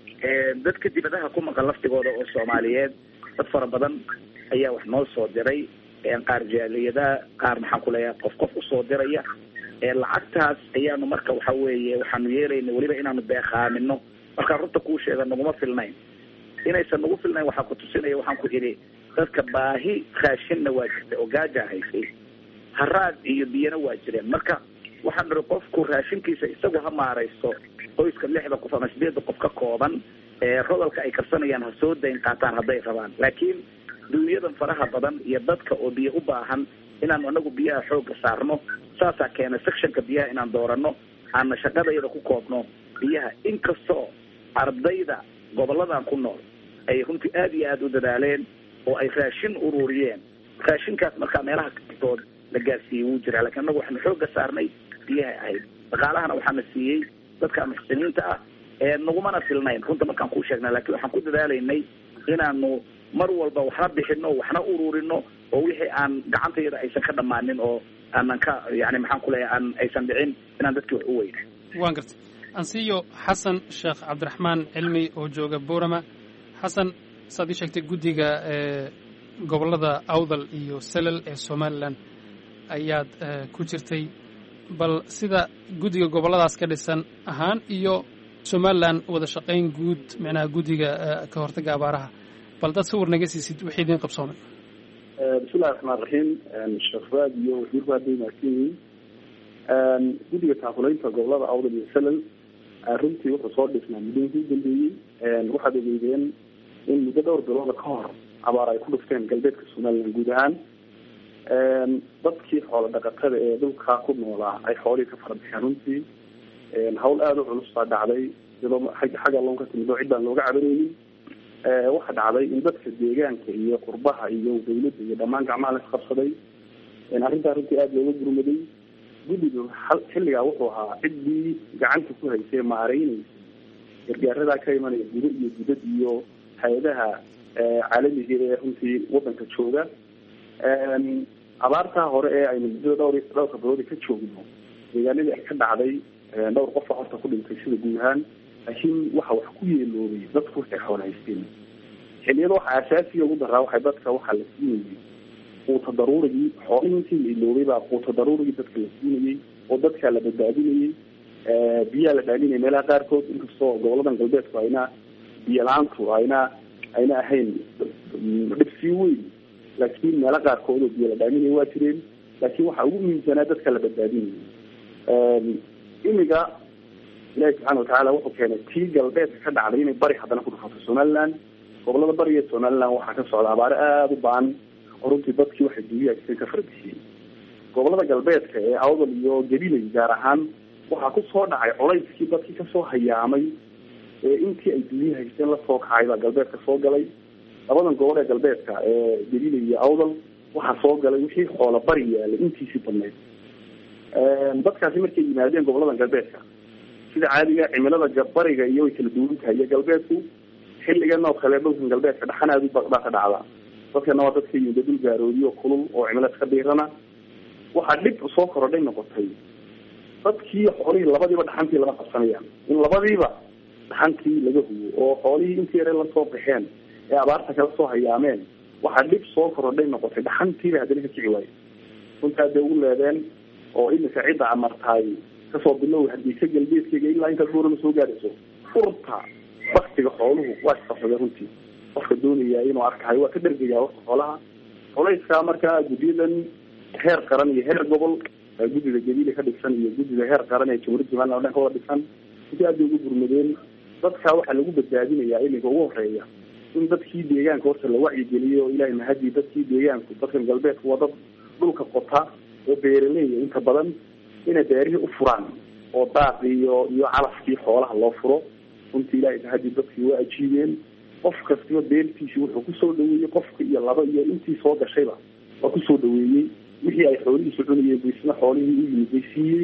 dadka dibadaha ku maqan laftigooda oo soomaaliyeed dad fara badan ayaa wax noo soo diray qaar jaaliyada qaar maxaan ku leeyahay qof qof usoo diraya lacagtaas ayaanu marka waxa weeye waxaanu yeelayna weliba inaanu beeqaamino markaa runta kuu sheega naguma filnayn inaysan nagu filnayn waxaa ku tusinaya waxaan ku idhi dadka baahi raashinna waa jirta oo gaaja haysay haraad iyo biyana waa jireen marka waxaan ihi qofku raashinkiisa isagu ha maaraysto qoyska lixda qof ama sideedda qof ka kooban rodolka ay karsanayaan ha soo dayn qaataan hadday rabaan laakiin duunyadan faraha badan iyo dadka oo biyo u baahan inaanu anagu biyaha xoogga saarno saasaa keena sectionka biyaha inaan doorano aana shaqadayada ku koobno biyaha inkastoo ardayda goboladan ku nool ay runtii aada iyo aada u dadaaleen oo ay raashin ururiyeen raashinkaas markaa meelaha kastood la gaarsiiyey wuu jiraa lakiin anagu waxaanu xoogga saarnay biyahay ahayd dhaqaalahana waxaana siiyey dadka muxsiniinta ah nagumana filnayn runta markaan kuu sheegnay lakiin waxaan ku dadaalaynay inaanu mar walba waxna bixino waxna ururino oo wixii aan gacantayada aysan ka dhammaanin oo aanan ka yani maxaan ku leeyahay aan aysan dhicin inaan dadkii wax u weyna waan gartay ansiyo xasan sheekh cabdiraxmaan cilmi oo jooga boorama xasan saad ii sheegtay guddiga gobollada awdal iyo selal ee somalilan ayaad ku jirtay bal sida guddiga gobolladaas ka dhisan ahaan iyo somalilan wada shaqayn guud micnaha guddiga ka hortagga abaaraha bal dad sawir naga siisid wixii idiin qabsoomay bismillahi raxmaan raxiim sheekh fuaad iyo wasiirku hadday mahadsan yihiin guddiga taakulaynta gobolada awdal iyo selal runtii wuxuu soo dhisnaa muddooyinkii u dambeeyey waxaad ogeydeen in muddo dhowr bilooda ka hor abaar ay ku dhufteen galbeedka somalilan guud ahaan dadkii xoolo dhaqatada ee dhulkaa ku noolaa ay xoolihii ka fara baxeen runtii hawl aada u culus baa dhacday iyadoo xagga loon ka timid oo cid baan looga cabanaynin waxaa dhacday in dadka deegaanka iyo qurbaha iyo dawladda iyo dhammaan gacmaha la isqabsaday arrintaa runtii aada looga gurmaday guddiga xilligaa wuxuu ahaa ciddii gacanta ku haysay maareyneysay gargaaradaa ka imanaya gudo iyo dibad iyo hay-adaha caalamiga ee runtii wadanka jooga abaartaa hore ee aynu muddada dhowr dhowrka biloodi ka joogno deegaanadii ay ka dhacday dhowr qofa horta ku dhintay sida guud ahaan laakiin waxa wax ku yeeloobay dadku waxay xoolo haysteen xilliyada waxa asaasiga ugu daraa waxay dadka waxaa la siinayay quuta daruurigii xoolihii intii la iloobay baa quuta daruurigii dadka la siinayay oo dadkaa la badbaadinayay biyaa la dhaaminaya meelaha qaarkood inkastoo goboladan galbeedku ayna biyo la-aantu ayna ayna ahayn dhibsii weyn laakiin meelo qaarkood oo biyo la dhaaminaya waa jireen laakiin waxaa ugu muhiimsanaa dadka la badbaadinayay imiga ilahi subxana watacaala wuxuu keenay tii galbeedka ka dhacday inay bari haddana ku dhufato somaliland gobolada bariga somaliland waxaa ka socda abaare aada u baan oo runtii dadkii waxay duuyahaysteen ka farbixiyey gobolada galbeedka ee awdal iyo gabilay gaar ahaan waxaa kusoo dhacay colayskii dadkii kasoo hayaamay ee intii ay duuya haysteen lasoo kacay baa galbeedka soo galay labadan gobol ee galbeedka ee gabilay iyo awdal waxaa soo galay wixii xoola bari yaalay intiisii badneyd dadkaasi markay yimaadeen goboladan galbeedka sida caadiga cimilada bariga iyo way kala duwan tahay iyo galbeedku xilligan oo kale dhulkan galbeedka dhaxan aada u baa ka dhacda dadkana waa dadka yimida dhul gaaroodiyo kulul oo cimilad ka dhiirana waxaa dhib soo korodhay noqotay dadkii xoolihii labadiiba dhaxantii lama qabsanayaan in labadiiba dhaxantii laga hubo oo xoolihii intii yare lasoo baxeen ee abaarta kala soo hayaameen waxaa dhib soo korodhay noqotay dhaxantiiba haddana ka kici waayo runtaa dee ugu leedeen oo imika cidda amartaay kasoo bilow hadiisa galbeedkeyga ilaa intaad buurama soo gaadhayso furta baktiga xooluhu waa isqabsada runtii qofka doonaya inuu arkayo waa ka dhergaya warka xoolaha colayskaa markaa guddiyadan heer qaran iyo heer gobol guddida gabiile ka dhigsan iyo guddida heer qaran ee jamhuuriyadda somaliland o dhan ka wada dhigsan intii aad bay ugu gurmadeen dadka waxaa lagu badbaadinayaa iminka ugu horeeya in dadkii deegaanka horta la wacyigeliyo o ilahay mahadii dadkii deegaanku dadkan galbeedku waa dad dhulka qota oo beeraleya inta badan inay beerihii u furaan oo daaq iyo iyo calafkii xoolaha loo furo runtii ilahay mahadii dadkii waa ajiibeen qof kastiba beertiisi wuxuu kusoo dhaweeyey qofka iyo laba iyo intii soo gashayba waa kusoo dhaweeyey wixii ay xoolihiisu cunayeen bu isna xoolihii u yimid bay siiyey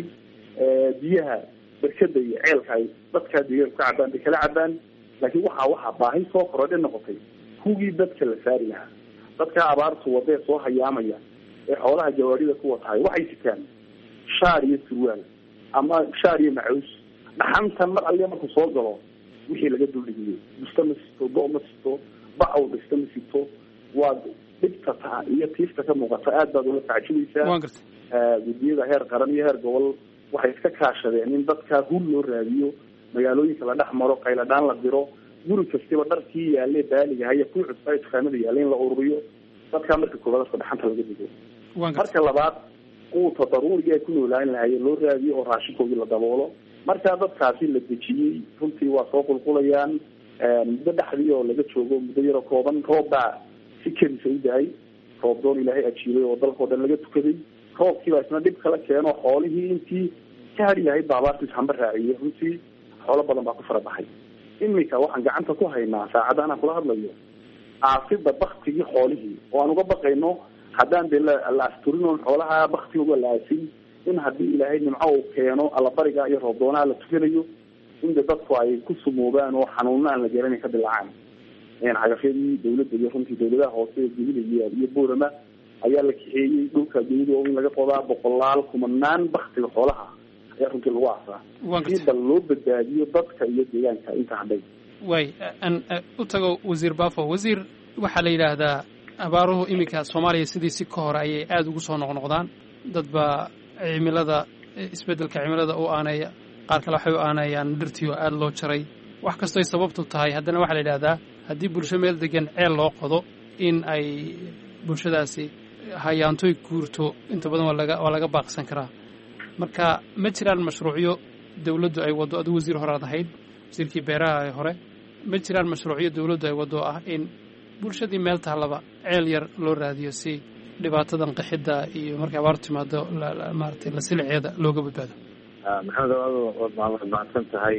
biyaha berkada iyo ceelka ay dadkaa deegaanku ka cabaan bay kala cabaan laakiin waxaa waxaa baahi soo korodhe noqotay hugii dadka la saari lahaa dadkaa abaartu wadee soo hayaamaya ee xoolaha jawaarida ku watahay waxay sitaan shaar iyo surwaal ama shaar iyo macaws dhaxantan mar aliya markuu soo galo wixii laga duldhigiyo dusta ma sito go- ma sito bacaw dhista ma sito waa dhibta ta iyo tiifta ka muuqata aad baad ula tacjibaysaa guddiyada heer qaran iyo heer gobol waxay iska kaashadeen in dadkaa hul loo raadiyo magaalooyinka la dhex maro qayladhaan la diro guri kastiba dharkii yaale baaliga haya kuwii cusbaa dukaamada yaale in la ururiyo dadkaa marka koobaad afka dhaxanta laga digo marka labaad quuta daruuriga ay ku noolaan lahaye loo raadiyo oo raashinkoodii la daboolo markaa dadkaasi la dejiyey runtii waa soo qulqulayaan muddo dhexdii oo laga joogo muddo yaroo kooban roob baa si kedisa u da-ay roob doon ilaahay ajiibay oo dalkao dhan laga tukaday roobkiibaa isna dhib kala keeno xoolihii intii ka hari lahayd baa abaartiis hamba raaciyey runtii xoolo badan baa ku fara baxay imika waxaan gacanta ku haynaa saacadda anaan kula hadlayo aasida baktigii xoolihii oo aan uga baqayno haddaan dee la asturin oon xoolaha baktigooga la aasin in haddii ilaahay nimco uu keeno allabariga iyo roobdoonaha la tukanayo in de dadku ay ku sumoobaan oo xanuuno aan la garanay ka dilaacaan cagafyadii dawladda iyo runtii dawladaha hoose ee jebila iyo boorama ayaa la kaxeeyey dhulka dawlada oo in laga qodaa boqolaal kumanaan baktiga xoolaha ayaa runtii lagu aasaa si bal loo badbaadiyo dadka iyo deegaanka inta hadhay way an u tago wasiir bafo wasiir waxaa la yidhaahdaa abaaruhu iminka soomaaliya sidiisi ka hore ayay aada ugu soo noqnoqdaan dad baa cimilada isbeddelka cimilada u aaneeya qaar kale waxay u aaneeyaan dhirtii oo aada loo jaray wax kastoy sababtu tahay haddana waxaa la yidhahdaa haddii bulsho meel degan ceel loo qodo in ay bulshadaasi hayaantoy guurto inta badan waa laga waa laga baaqsan karaa marka ma jiraan mashruucyo dawladdu ay waddo aduu wasiir horead ahayd wasiirkii beeraha ee hore ma jiraan mashruucyo dawladdu ay waddo ah in bulshadii meel taallaba ceel yar loo raadiyo si dhibaatadan qaxidda iyo markay abaartu timaado maaratay la siliceeda looga badbaado maxamed waad mahadsan tahay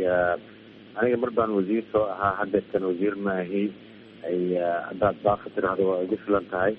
aniga mar baan wasiir soo ahaa haddeertan wasiir maahi haddaad baafa tiraahdo waa igu filan tahay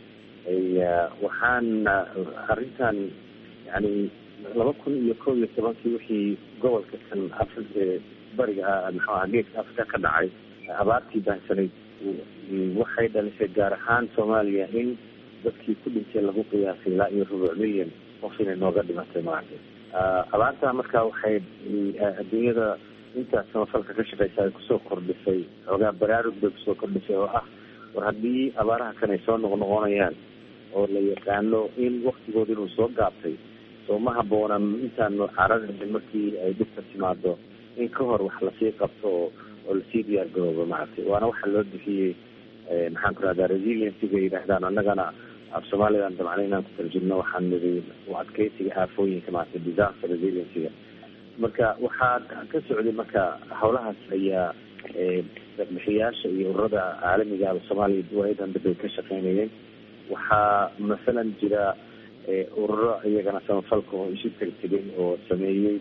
waxaan arrintan yani laba kun iyo kow iyo tobankii wixii gobolka kan afri bariga muxuu aha geeska afrika ka dhacay abaartii baahsanayd waxay dhalisay gaar ahaan soomaaliya in dadkii ku dhintay lagu qiyaasay ilaa iyo rubuc milyan qof inay nooga dhimatay maaragtay abaartaa marka waxay adduunyada intaas samafalka ka shaqeysa ay kusoo kordhisay xoogaa baraarug bay kusoo kordhisay oo ah war haddii abaaraha kan ay soo noqnoqonayaan oo la yaqaano in waktigooda inuu soo gaabtay soo ma habboona intaanu cararaynin markii ay dhibka timaado in ka hor wax lasii qabto oo oo lasii diyaar garoobo maaragtay waana waxa loo bixiyey maxaan ku rahdaa resiliencyga yidhaahdaan annagana af soomaalidan dabcna inaan ku tarjumno waxaan nidi u adkeysiga aafooyinka maaragtay disaster resiliencyga marka waxaa ka socday marka howlahaas ayaa bixiyaasha iyo ururada caalamiga soomaaliya duwaayadan dib ay ka shaqeynayeen waxaa masalan jira ururo iyagana samafalka oo isu tegtegay oo sameeyey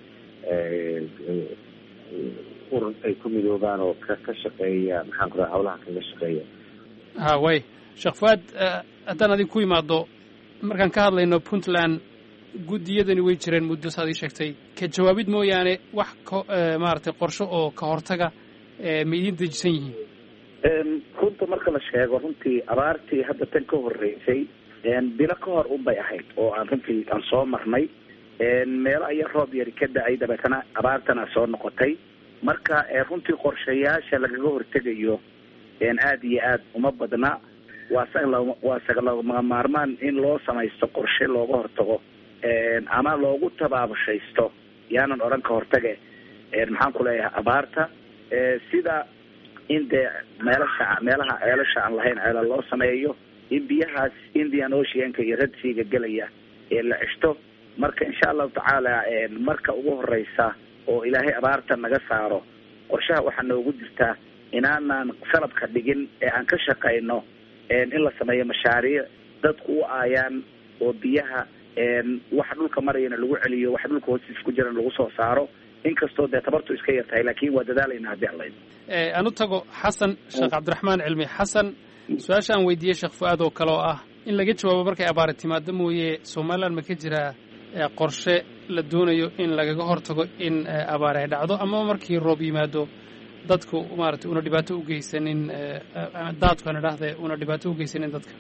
urur ay ku midoobaan oo ka ka shaqeeya maxaan ku raha hawlaha kaga shaqeeya ha way sheekh fuaad haddaan adig ku imaado markaan ka hadlayno puntland guddiyadani way jireen muddo saad ii sheegtay ka jawaabid mooyaane wax ka maaragtay qorsho oo ka hortaga ma idiin dejisan yihiin runta marka la sheego runtii abaartii hadda tan ka horreysay bilo ka hor un bay ahayd oo aan runtii aan soo marnay meelo aya roob yari ka da-ay dabeetana abaartana soo noqotay marka runtii qorshayaasha lagaga hortegayo aada iyo aad uma badna waa sa waa sagalama maarmaan in loo samaysto qorshe looga hortago ama loogu tabaabushaysto yaanan odhan ka hortage maxaan ku leeyahay abaarta sida in dee meelasha meelaha ceelasha aan lahayn ceela loo sameeyo in biyahaas indian oceanka iyo radsiga gelaya ee la ceshto marka insha allahu tacaala marka ugu horeysa oo ilaahay abaarta naga saaro qorshaha waxaa noogu jirtaa inaanaan salabka dhigin ee aan ka shaqayno in la sameeyo mashaariic dadku u aayaan oo biyaha waxa dhulka marayana lagu celiyo waxa dhulka hoostiisa ku jirana lagu soo saaro inkastoo dee tabartu iska yar tahay laakin waa dadaalayna haddii allayd aan u tago xasan sheekh cabdiraxmaan cilmi xasan su-aasha aan weydiiyey sheekh fu-aad oo kale oo ah in laga jawaabo markay abaari timaado mooye somaliland ma ka jiraa qorshe la doonayo in lagaga hortago in abaari ay dhacdo ama markii roob yimaado dadku maaragtay una dhibaato u geysanin daadku aan idhaahde una dhibaato u geysanin dadka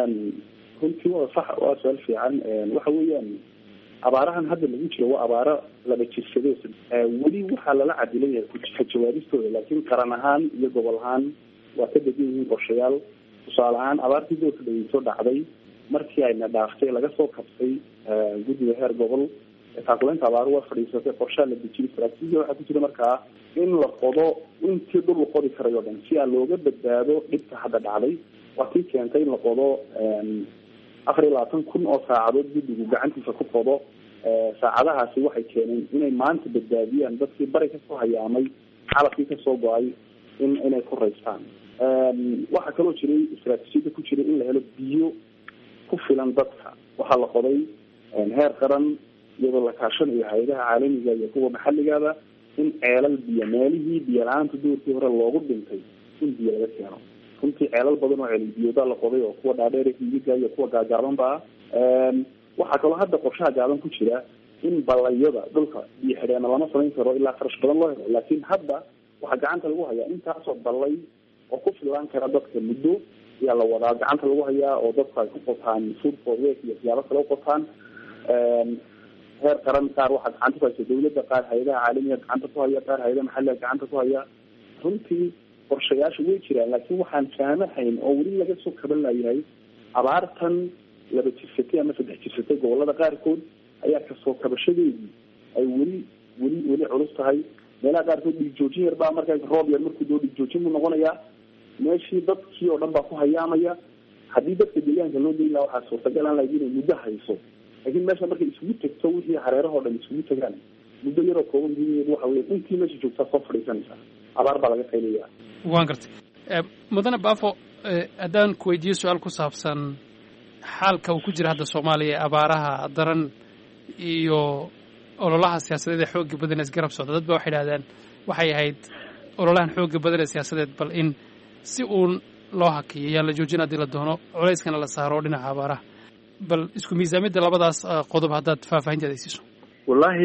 runtii waa sax waa su-aal fiican waxa weeyaan abaarahan hadda lagu jiro waa abaaro laba jirsade weli waxaa lala cadilay ka jawaabistooda laakiin qaran ahaan iyo gobol ahaan waa ka degan yihiin qorshayaal tusaale ahaan abaartii doorka dhaweyso dhacday markii ayna dhaaftay laga soo kabtay guddiga heer gobol taakuleynta abaaro waa fadhiisatay qorshaa la dejiyay istaraatiijiya waxaa ku jira markaa in la qodo intii dhul la qodi karay oo dhan si aan looga badbaado dhibka hadda dhacday waa tii keentay in la qodo afar iyo labaatan kun oo saacadood guddigu gacantiisa ku qodo saacadahaasi waxay keeneen inay maanta badbaadiyaan dadkii bari kasoo hayaamay xalafkii kasoo go-ay in inay ku raystaan waxaa kaloo jiray istaraatiijiyada ku jiray in la helo biyo ku filan dadka waxaa la qoday heer qaran iyadoo la kaashanayo hay-adaha caalamiga iyo kuwa maxalligaba in ceelal biyo meelihii biyo la-aanta doorkii hore loogu dhintay in biyo laga keeno runtii ceelal badan oo ceelal biyoodaa la qoday oo kuwa dhaadheer hiiga iyo kuwa gaagaabanba ah waxaa kaloo hadda qorshaha gaaban ku jira in ballayada dhulka biyo xidheena lama samayn karo ilaa kharash badan loo helo laakiin hadda waxaa gacanta lagu hayaa intaasoo ballay oo ku filaan kara dadka muddo ayaa la wadaa gacanta lagu hayaa oo dadku ay ku qotaan food for work iyo siyaabo kale u qotaan heer qaran qaar waxaa gacanta ku haysa dawladda qaar hay-adaha caalamiga gacanta ku haya qaar hay-adaha maxalliga gacanta ku haya runtii qorshayaasha way jiraan laakiin waxaan faamahayn oo weli laga soo kaban layahay abaartan laba jirsatay ama saddex jirsatay gobolada qaarkood ayaa kasoo kabashadeedii ay weli weli weli culus tahay meelaha qaarkood dhigjoojin yar baa markaa roob yar markuu doo dhigjoojin buu noqonayaa meeshii dadkii oo dhan baa ku hayaamaya haddii dadka deegaanka loo geli laha waxaa suurtagal aan lahayd inay muddo hayso laakiin meesha markay isugu tegto wixii hareerahoo dhan isugu tegaan muddo yaroo kooban gudaheedu waxa wey intii meesha joogtaa soo fadhiisanaysa abaar baa laga qaylaya waan gartay mudane baafo haddaan ku weydiiyo su-aal ku saabsan xaalka uu ku jira hadda soomaaliya ee abaaraha daran iyo ololaha siyaasadeed ee xooga badan ee isgarab socda dad ba waxay idhahdeen waxay ahayd ololahan xooga badan ee siyaasadeed bal in si uun loo hakiyo yaan la joojin haddii la doono culayskana la saaro dhinaca abaaraha bal isku miisaamidda labadaas qodob haddaad faahfaahinteeda ay siiso wallaahi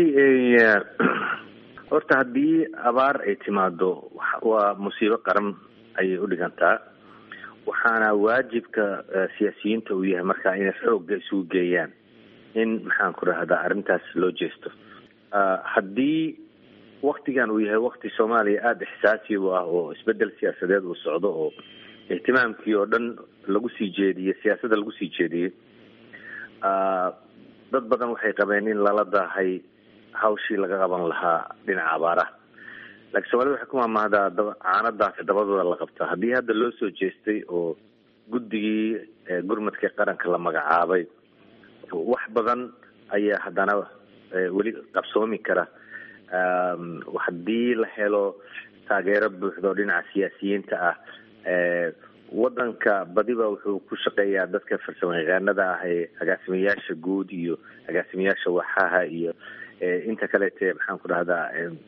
horta haddii abaar ay timaado waa musiibo qaran ayay u dhigantaa waxaana waajibka siyaasiyiinta uu yahay markaa inay xoogga isugu geeyaan in maxaan ku rahdaa arrintaas loo jeesto haddii waktigan uu yahay wakti soomaaliya aada ixsaasi u ah oo isbedel siyaasadeed uu socdo oo ihtimaamkii oo dhan lagu sii jeediyey siyaasadda lagu sii jeediyey dad badan waxay qabeen in lala daahay hawshii laga qaban lahaa dhinaca abaaraha laakiin soomaalida waxay ku maamahdaa daba caanadaasi dabadooda la qabtaa haddii hadda loo soo jeestay oo guddigii gurmadka qaranka la magacaabay wax badan ayaa haddana weli qabsoomi kara haddii la helo taageero buuxdo dhinaca siyaasiyiinta ah wadanka badiba wuxuu ku shaqeeyaa dadka farsamo yaqaanada ah ee agaasimayaasha guud iyo agaasimayaasha waxaha iyo inta kaleete maxaan ku dhahdaa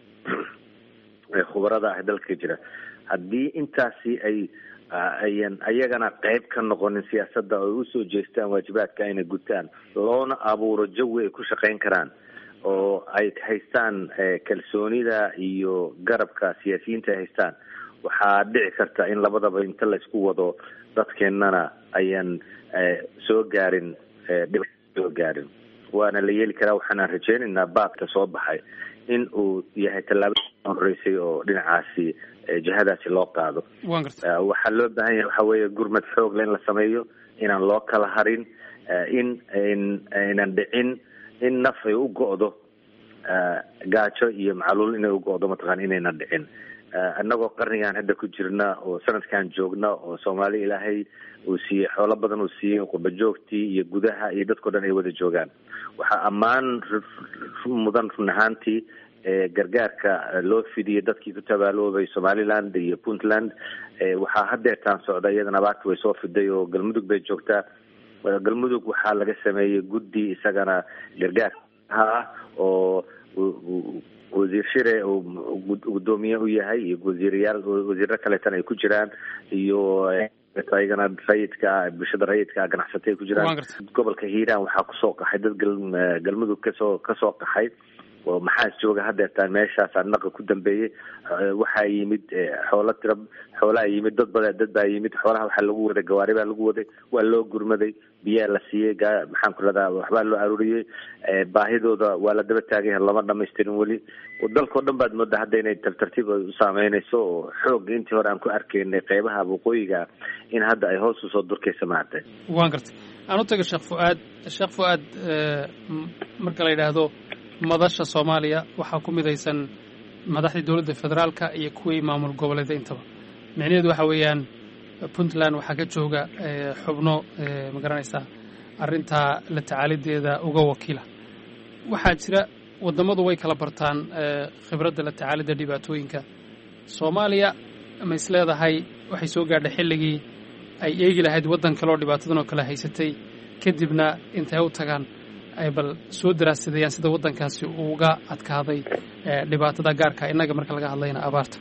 khubarada ah dalka jira haddii intaasi ay ayan ayagana qeyb ka noqonin siyaasadda oo usoo jeestaan waajibaadka ayna gutaan loona abuuro jawi ay ku shaqeyn karaan oo ay haystaan kalsoonida iyo garabka siyaasiyiinta ay haystaan waxaa dhici karta in labadaba inta laysku wado dadkeennana ayan soo gaarin dhib soo gaarin waana la yeeli karaa waxaana rajeynaynaa baadka soo baxay in uu yahay tallaabada horeysay oo dhinacaasi jihadaasi loo qaado waxaa loo baahan yahay waxa weeye gurmad xoogle in la sameeyo inaan loo kala harin in aynan dhicin in naf ay u go'do gaajo iyo macluul inay u go'do mataqana inaynan dhicin annagoo qarnigan hadda ku jirna oo sanadkan joogna oo soomaali ilaahay uu siiyey xoolo badan uu siiyey qurba joogtii iyo gudaha iyo dadkao dhan ay wada joogaan waxaa ammaan mudan run ahaantii gargaarka loo fidiyey dadkii ku tabaaloobay somaliland iyo puntland waxaa hadeertaan socda iyadana abaarta way soo fiday oo galmudug bay joogtaa galmudug waxaa laga sameeyey guddi isagana gargaarka ah oo wasiir shire uu gudoomiye u yahay iyo wasiirayaal wasiiro kaleetan ay ku jiraan iyo ayagana rayidka bulshada rayidka ganacsata ay ku jiraan gobolka hiiraan waxaa kusoo qaxay dad galmudug kasoo kasoo qaxay oo maxaas jooga hadeertaan meeshaas naqa ku dambeeyey waxaa yimid xoolo tira xoolaa yimid dad bada dad baa yimid xoolaha waxaa lagu waday gawaari baa lagu waday waa loo gurmaday biyaa la siiyey maxaan ku rahdaa waxbaa loo aruuriyey baahidooda waa la daba taagay lama dhamaystirin weli dalkao dhan baad moodaa hadda inay tartartiib u saameynayso oo xoog intii hore aan ku arkaynay qeybaha waqooyiga in hadda ay hoos usoo durkaysa maartay waan gartay aan u taga sheekh fuaad sheekh fuaad marka la yidhaahdo madasha soomaaliya waxaa ku midaysan madaxdii dowladda federaalka iyo kuwii maamul goboleeda intaba micnaheedu waxa weeyaan puntland waxaa ka jooga xubno ma garanaysaa arrintaa la tacaalideeda uga wakiila waxaa jira wadammadu way kala bartaan khibradda la tacaalidda dhibaatooyinka soomaaliya ma is leedahay waxay soo gaadhay xilligii ay eegi lahayd waddan kaleoo dhibaatadan oo kale haysatay kadibna intay u tagaan ay bal soo daraasadayaan sida waddankaasi uga adkaaday dhibaatada gaarka innaga marka laga hadlayna abaarta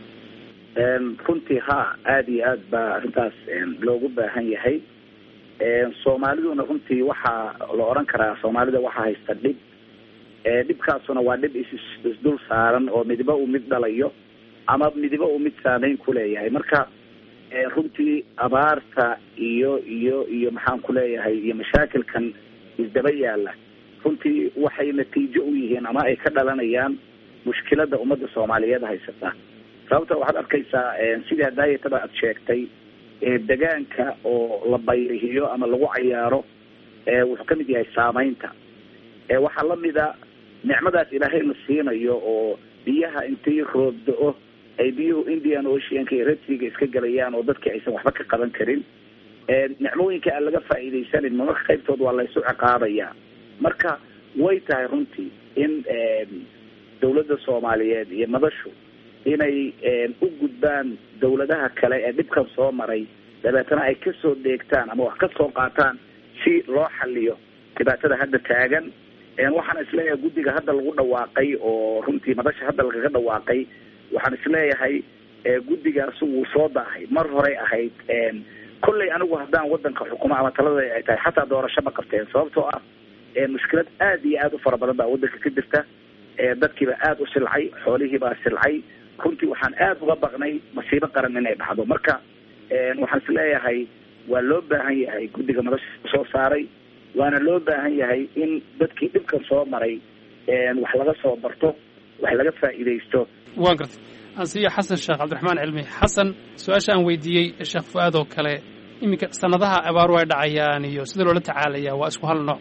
runtii ha aada iyo aad baa arrintaas loogu baahan yahay soomaaliduna runtii waxaa la odhan karaa soomaalida waxaa haysta dhib dhibkaasuna waa dhib is isdul saaran oo midiba uu mid dhalayo ama midiba uu mid saameyn ku leeyahay marka runtii abaarta iyo iyo iyo maxaan ku leeyahay iyo mashaakilkan isdaba yaala runtii waxay natiijo u yihiin ama ay ka dhalanayaan mushkilada ummadda soomaaliyeed haysata sababta waxaad arkaysaa sidii hadaayatada aad sheegtay degaanka oo la bayrihiyo ama lagu cayaaro wuxuu kamid yahay saameynta waxaa lamida nicmadaas ilaahay la siinayo oo biyaha intii roob da-o ay biyuhu indian oceanka iyo redsiga iska gelayaan oo dadkii aysan waxba ka qaban karin nicmooyinka aan laga faa'iidaysanin marmarka qaybtood waa laysu ciqaabaya marka way tahay runtii in dawladda soomaaliyeed iyo madashu inay u gudbaan dawladaha kale ee dhibkan soo maray dabeetana ay kasoo dheegtaan ama wax ka soo qaataan si loo xaliyo dhibaatada hadda taagan waxaan isleeyahay guddiga hadda lagu dhawaaqay oo runtii madasha hadda lagaga dhawaaqay waxaan isleeyahay guddigaas wuu soo daahay mar horey ahayd kolley anigu haddaan wadanka xukumo ama talada ay tahay xataa doorasho ma qabteen sababtoo ah mushkilad aada iyo aada u fara badan baa wadanka ka jirta dadkiiba aada u silcay xoolihiibaa silcay runtii waxaan aada uga baqnay masiibo qaran inay dhacdo marka waxaan isleeyahay waa loo baahan yahay guddiga madasha soo saaray waana loo baahan yahay in dadkii dhibkan soo maray wax laga soo barto wax laga faa'iidaysto waan gartay ansiyo xasan sheekh cabdiraxmaan cilmi xasan su-aasha aan weydiiyey sheekh fu-aad oo kale iminka sanadaha abaaru ay dhacayaan iyo sida loola tacaalaya waa isku hal nooc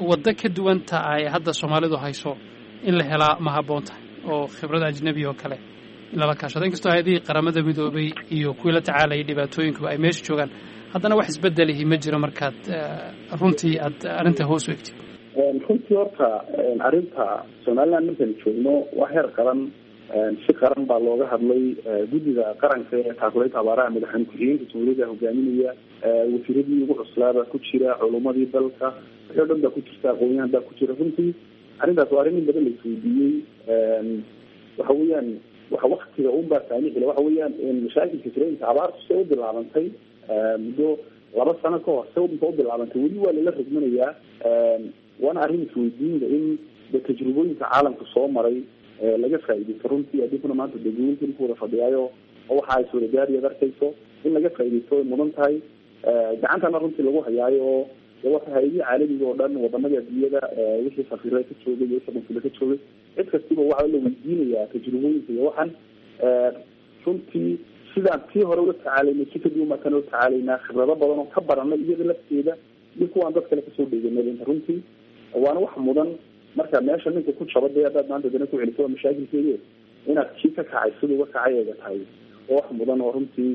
waddo ka duwanta ay hadda soomaalidu hayso in la helaa ma habboon tahay oo khibrada ajnebi oo kale in lala kaashado inkastoo hay-adihii qaramada midoobay iyo kuwii la tacaalayay dhibaatooyinkuba ay meesha joogaan haddana wax isbedelihi ma jiro markaad runtii aad arrinta hoos u egtid runtii horta arrinta somaliland markaynu joogno waa heer qaran si qaran baa looga hadlay guddiga qaranka ee taakuleynta abaaraha madaxweyne ku-xigeenka jamhuuriyadda hogaaminaya wasiiradii ugu cuslaabaa ku jira culumadii dalka wixii o dhan baa ku jirta aqoonyahan baa ku jira runtii arrintaas waa arrin in badan la isweydiiyey waxa weeyaan waxa waktiga un baa saamixila waxa weeyaan mashaakilka jira inta abaartu se u bilaabantay muddo laba sano ka hor se inta u bilaabantay weli waa lala rogmanayaa waana arrin isweydiinda in de tajrubooyinka caalamka soo maray laga faaidaysto runtii adikuna maanta degooyinka ku wada fadhiyaayo oo waxa ay suuragaariyaad arkayso in laga faaidaysto way mudan tahay gacantana runtii lagu hayaayo oo de waxa hay-adihii caalamiga oo dhan wadamada adduunyada wixii safiire ka joogay iyo wixii consulo ka joogay cid kastiba waxaa la weydiinayaa tajrubooyinka iyo waxan runtii sidaan tii hore ula tacaalaynay si kadib umaa kana ula tacaalaynaa khibrado badan oo ka baranay iyada lafteeda iyo kuwaan dad kale kasoo dheeganay runtii waana wax mudan marka meesha ninka ku jaba dee haddaad maanta dana ku celiso waa mashaakilkeedi inaad kii ka kacay sida uga kacay eega tahay oo wax mudan oo runtii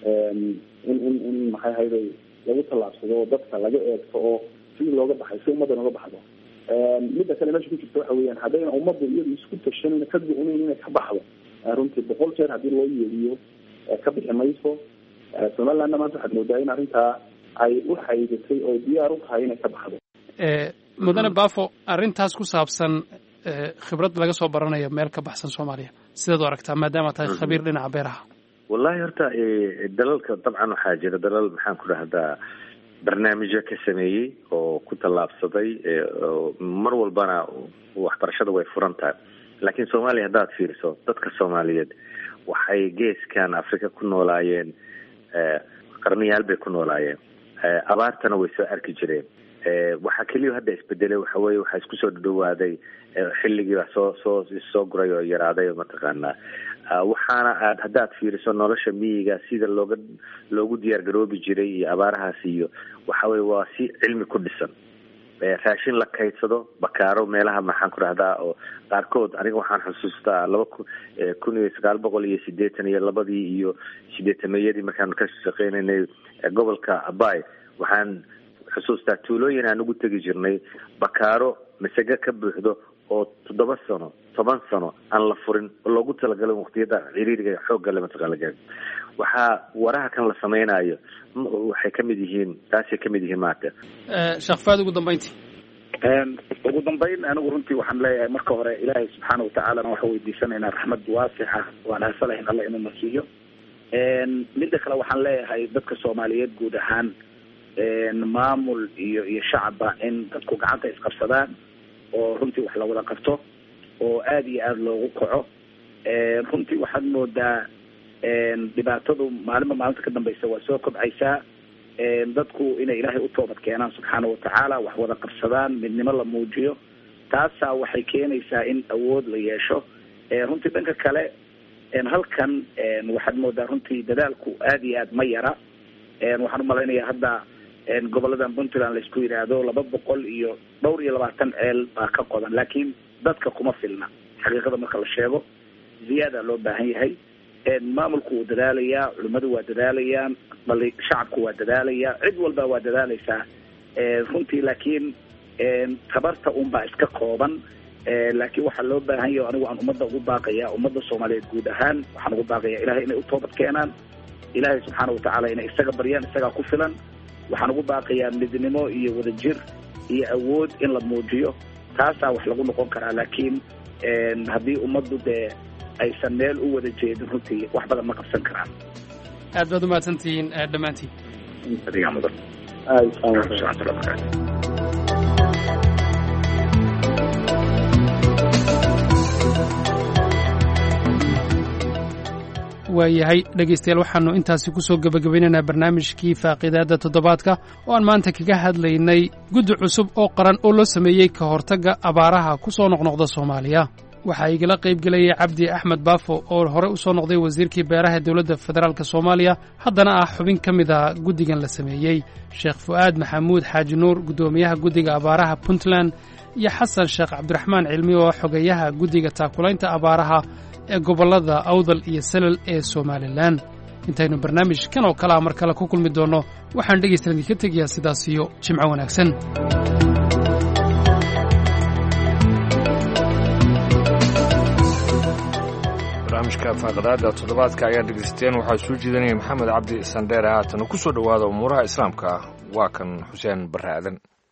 in in in maxay hayday lagu tallaabsado oo dadka laga eegto oo sidii looga baxay si ummaddan uga baxdo midda kale meesha ku jirta waxa weeyaan haddayna ummaddu iyadu isku tashanayna ka go-nayn inay ka baxdo runtii boqol jeer haddii loo yeeriyo ka bixi mayso somalilandna maanta waxaad moodaa in arrintaa ay u xaydatay oo diyaar u tahay inay ka baxdo mudane bafo arrintaas ku saabsan khibrad laga soo baranayo meel ka baxsan soomaaliya sidaad u aragtaa maadaama tahay khabiir dhinaca beeraha wallahi horta dalalka dabcan waxaa jira dalal maxaan ku dhahdaa barnaamijyo ka sameeyey oo ku tallaabsaday mar walbana waxbarashada way furan tahay laakiin soomaaliya haddaad fiiriso dadka soomaaliyeed waxay geeskan africa ku noolaayeen qarniyaal bay ku noolaayeen abaartana way soo arki jireen waxaa keliya hadda isbedelay waxa weye waxaa isku soo dhawaaday xilligiiba soo soo soo guray oo yaraaday mataqaanaa waxaana aad haddaad fiiriso nolosha miyiga sida looga loogu diyaar garoobi jiray iyo abaarahaas iyo waxa weye waa si cilmi ku dhisan raashin la kaydsado bakaaro meelaha maxaan ku dhahdaa oo qaarkood aniga waxaan xusuustaa laba ku kun iyo sagaal boqol iyo sideetan iyo labadii iyo sideetamayadii markaan ka shaqeynaynay gobolka abay waxaan xusuustaa tuulooyin aan ugu tegi jirnay bakaaro masage ka buuxdo oo toddoba sano toban sano aan la furin oo loogu talagalay waqtiyada ciriiriga xooggale mataqaan laga waxaa waraha kan la samaynayo waxay kamid yihiin taasay kamid yihiin maata sheekh faad ugu dambeyntii ugu dambeyn anigu runtii waxaan leeyahay marka hore ilaahay subxaana watacaalana waxaan weydiisanaynaa raxmad waasixa waan haasalahayn alla inuu nasiiyo midda kale waxaan leeyahay dadka soomaaliyeed guud ahaan maamul iyo iyo shacabba in dadku gacanta isqabsadaan oo runtii wax lawada qabto oo aada iyo aada loogu kaco runtii waxaad moodaa dhibaatadu maalinba maalinta ka dambeysa waa soo kobcaysaa dadku inay ilaahay u toobad keenaan subxaana watacaala wax wada qabsadaan midnimo la muujiyo taasaa waxay keenaysaa in awood la yeesho runtii dhanka kale halkan waxaad moodaa runtii dadaalku aada iyo aad ma yara waxaan umalaynaya hadda goboladan puntland laisku yidhaahdo laba boqol iyo dhowr iyo labaatan ceel baa ka qodan laakiin dadka kuma filna xaqiiqada marka la sheego ziyaada loo baahan yahay maamulku wuu dadaalayaa culimmadu waa dadaalayaan dhali shacabku waa dadaalaya cid walba waa dadaalaysaa runtii laakiin tabarta unbaa iska kooban laakiin waxaa loo baahan yahay anigu aan ummadda ugu baaqaya ummadda soomaaliyeed guud ahaan waxaan ugu baaqaya ilahay inay u toobad keenaan ilaahay subxaana watacaala inay isaga baryaan isagaa ku filan waxaan ugu baaqayaa midnimo iyo wadajir iyo awood in la muujiyo taasaa wax lagu noqon karaa laakiin haddii ummaddu dee aysan meel u wada jeedin runtii wax badan ma qabsan karaan aad baad umahadsantihiin dhammaantiin adigaa mudan waayahay dhegaystayaal waxaannu intaasi ku soo gebagabaynaynaa barnaamijkii faaqiidaadda toddobaadka oo aan maanta kaga hadlaynay guddi cusub oo qaran oo loo sameeyey ka hortagga abaaraha ku soo noqnoqda soomaaliya waxaa igala qayb gelayay cabdi axmed baafo oo horey u soo noqday wasiirkii beeraha dowladda federaalk soomaaliya haddana ah xubin ka mid a guddigan la sameeyey sheekh fu'aad maxamuud xaaji nuur guddoomiyaha guddiga abaaraha puntland iyo xasan sheekh cabdiraxmaan cilmi oo xogeeyaha guddiga taakulaynta abaaraha ee gobollada awdal iyo salal ee somalilan intaynu barnaamijkan oo kale a mar kale ku kulmi doonno waxaan dhegaysta idinka tegayaa sidaas iyo jimco wanaagsan barnaamijka faaqadaada toddobaadka ayaa dhegaysateen waxaa soo jeedinaya maxamed cabdi sandheere haatan ku soo dhowaada umuuraha islaamka waa kan xuseen barre aadan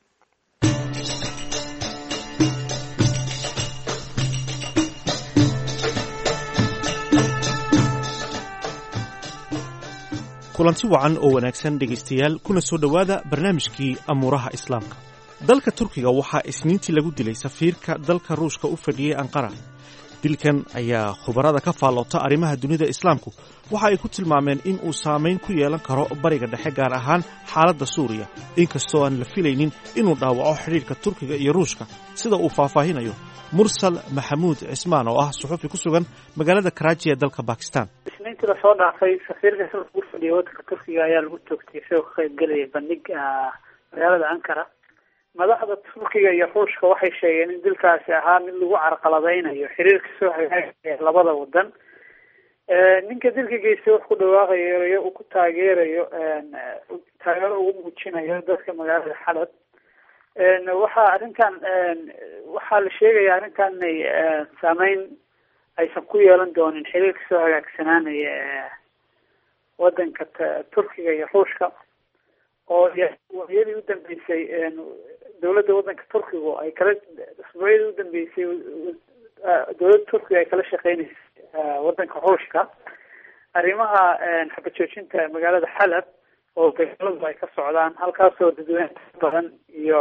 kulanti wacan oo wanaagsan dhegaystayaal kuna soo dhowaada barnaamijkii amuuraha islaamka dalka turkiga waxaa isniintii lagu dilay safiirka dalka ruushka u fadhiyey anqara dilkan ayaa khubarada ka faalloota arrimaha dunida islaamku waxa ay ku tilmaameen in uu saamayn ku yeelan karo bariga dhexe gaar ahaan xaaladda suuriya inkastoo aan la filaynin inuu dhaawaco xidhiidhka turkiga iyo ruushka sida uu faahfaahinayo mursal maxamuud cismaan oo ah suxufi ku sugan magaalada karaaji ee dalka bakistan isniintii lasoo dhaafay safiirka sida ugu fadhiyay waddanka turkiga ayaa lagu toogtay isagoo ka qayb gelaya bandhig magaalada ankara madaxda turkiga iyo ruushka waxay sheegeen in dilkaasi ahaa mid lagu carqaladeynayo xiriirka soo hagaagaya labada wadan ninka dilka geystay wax ku dhawaaqayo uu ku taageerayo taageero ugu muujinayo dadka magaalada xalab waxaa arrintan waxaa la sheegaya arrintan inay saameyn aysan ku yeelan doonin xiriirka soo hagaagsanaanaya wadanka turkiga iyo ruushka oo waayadii u dambeysay dowladda wadanka turkigu ay kala asbuucyadii u dambeysay dowladda turkiga ay kala shaqeyneysay wadanka ruushka arrimaha xabajoojinta magaalada xalab oo dagaaladu ay ka socdaan halkaasoo dadweyne badan iyo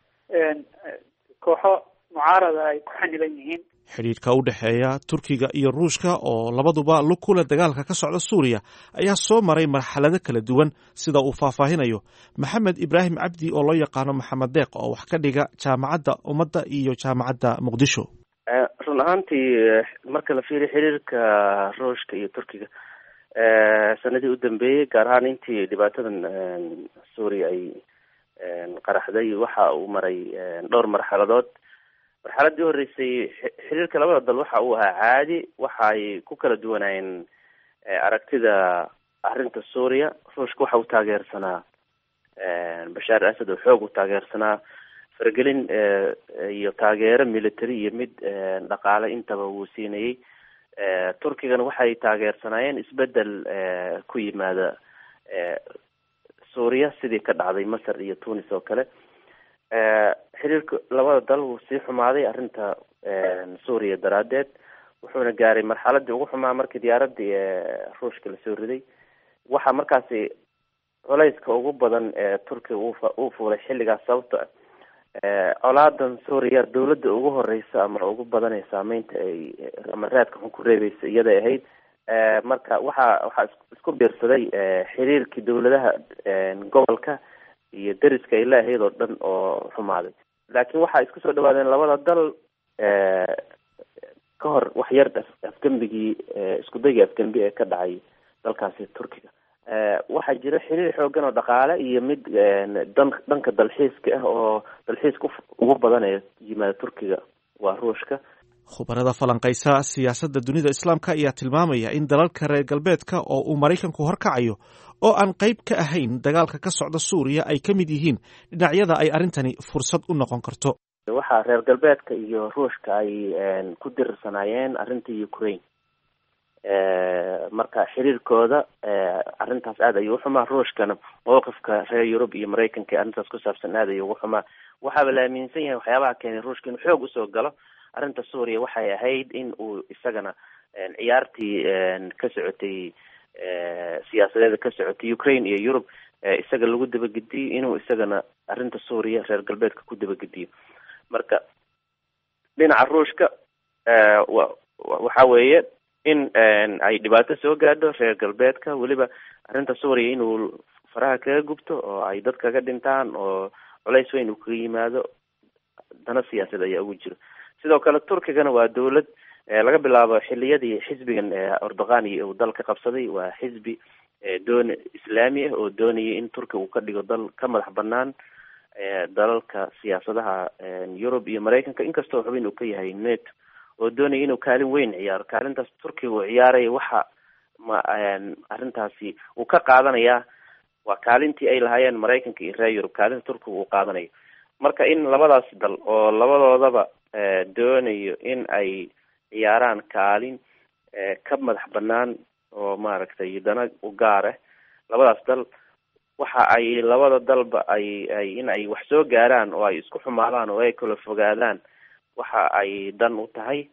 kooxo mucaarada ay ku xanilan yihiin xidhiidhka u dhexeeya turkiga iyo ruushka oo labaduba lug kule dagaalka ka socda suuriya ayaa soo maray marxalado kala duwan sida uu faahfaahinayo maxamed ibraahim cabdi oo loo yaqaano maxamed deeq oo wax ka dhiga jaamacadda ummadda iyo jaamacadda muqdisho run ahaantii marka la fiiriyo xiriirka ruushka iyo turkiga sanadii u dambeeyey gaar ahaan intii dhibaatadan suuriya ay qaraxday waxa uu maray dhowr marxaladood marxaladii horeysay xiriirka labada dal waxa uu ahaa caadi waxa ay ku kala duwanaayeen aragtida arrinta suuriya ruushka waxa uu taageersanaa bashaar asad oo xoog u taageersanaa faragelin iyo taageero military iyo mid dhaqaale intaba wuu siinayey turkigana waxay taageersanaayeen isbedel ku yimaada suuriya sidii ka dhacday masar iyo tunis oo kale xiriirka labada dal wuu sii xumaaday arrinta suuriya daraadeed wuxuuna gaaray marxaladii ugu xumaa markii diyaaradii ruushka lasoo riday waxaa markaasi culayska ugu badan ee turkiga uu fuulay xilligaas sababto colaadan suuriya dawladda ugu horeysa ama ugu badan ee saameynta ay ama raadka xun ku reebeysa iyaday ahayd marka waxaa waxaa isku biirsaday xiriirkii dawladaha gobolka iyo deriska ay leeahayd oo dhan oo xumaaday laakiin waxaa isku soo dhawaadeen labada dal ka hor wax yar afgembigii iskudaygii afgembi ee ka dhacay dalkaasi turkiga waxaa jira xiriir xoogan oo dhaqaale iyo mid dan dhanka dalxiiska ah oo dalxiiska ugu badan ee yimaada turkiga waa ruushka khubarada falanqaysa siyaasadda dunida islaamka ayaa tilmaamaya in dalalka reer galbeedka oo uu maraykanku horkacayo oo aan qayb ka ahayn dagaalka ka socda suuriya ay ka mid yihiin dhinacyada ay arrintani fursad u noqon karto waxaa reer galbeedka iyo ruushka ay ku dirirsanaayeen arrinta ukraine marka xiriirkooda arrintaas aad ayuu uxumaa ruushkana mowqifka reer yurub iyo maraykanka ee arrintaas ku saabsan aad ayuu ugu xumaa waxaaba la aaminsan yahay waxyaabaha keenay ruushka inuu xoog usoo galo arrinta suuriya waxay ahayd in uu isagana ciyaartii ka socotay siyaasadeeda ka socotay ukraine iyo yurub isaga lagu dabagediyo inuu isagana arrinta suuriya reer galbeedka ku dabagediyo marka dhinaca ruushka wa waxa weeye in ay dhibaato soo gaadho reer galbeedka weliba arrinta suuriya inuu faraha kaga gubto oo ay dad kaga dhintaan oo culays weyn uu kaga yimaado dana siyaasad ayaa ugu jiro sidoo kale turkigana waa dowlad laga bilaabo xiliyadii xisbigan erdogani uu dalka qabsaday waa xisbi doon islaami ah oo doonaya in turkiga uu ka dhigo dal ka madax banaan dalalka siyaasadaha yurub iyo maraykanka inkastoo xubin uu ka yahay neto oo doonaya inuu kaalin weyn ciyaaro kaalintaas turkiga uu ciyaaraya waxa ma arrintaasi uu ka qaadanayaa waa kaalintii ay lahaayeen maraykanka iyo reer yurub kaalinta turkiga uu qaadanayo marka in labadaas dal oo labadoodaba doonayo in ay ciyaaraan kaalin ka madax banaan oo maaragtay dana u gaarah labadaas dal waxa ay labada dalba ay ay in ay wax soo gaaraan oo ay isku xumaadaan oo ay kala fogaadaan waxa ay dan u tahay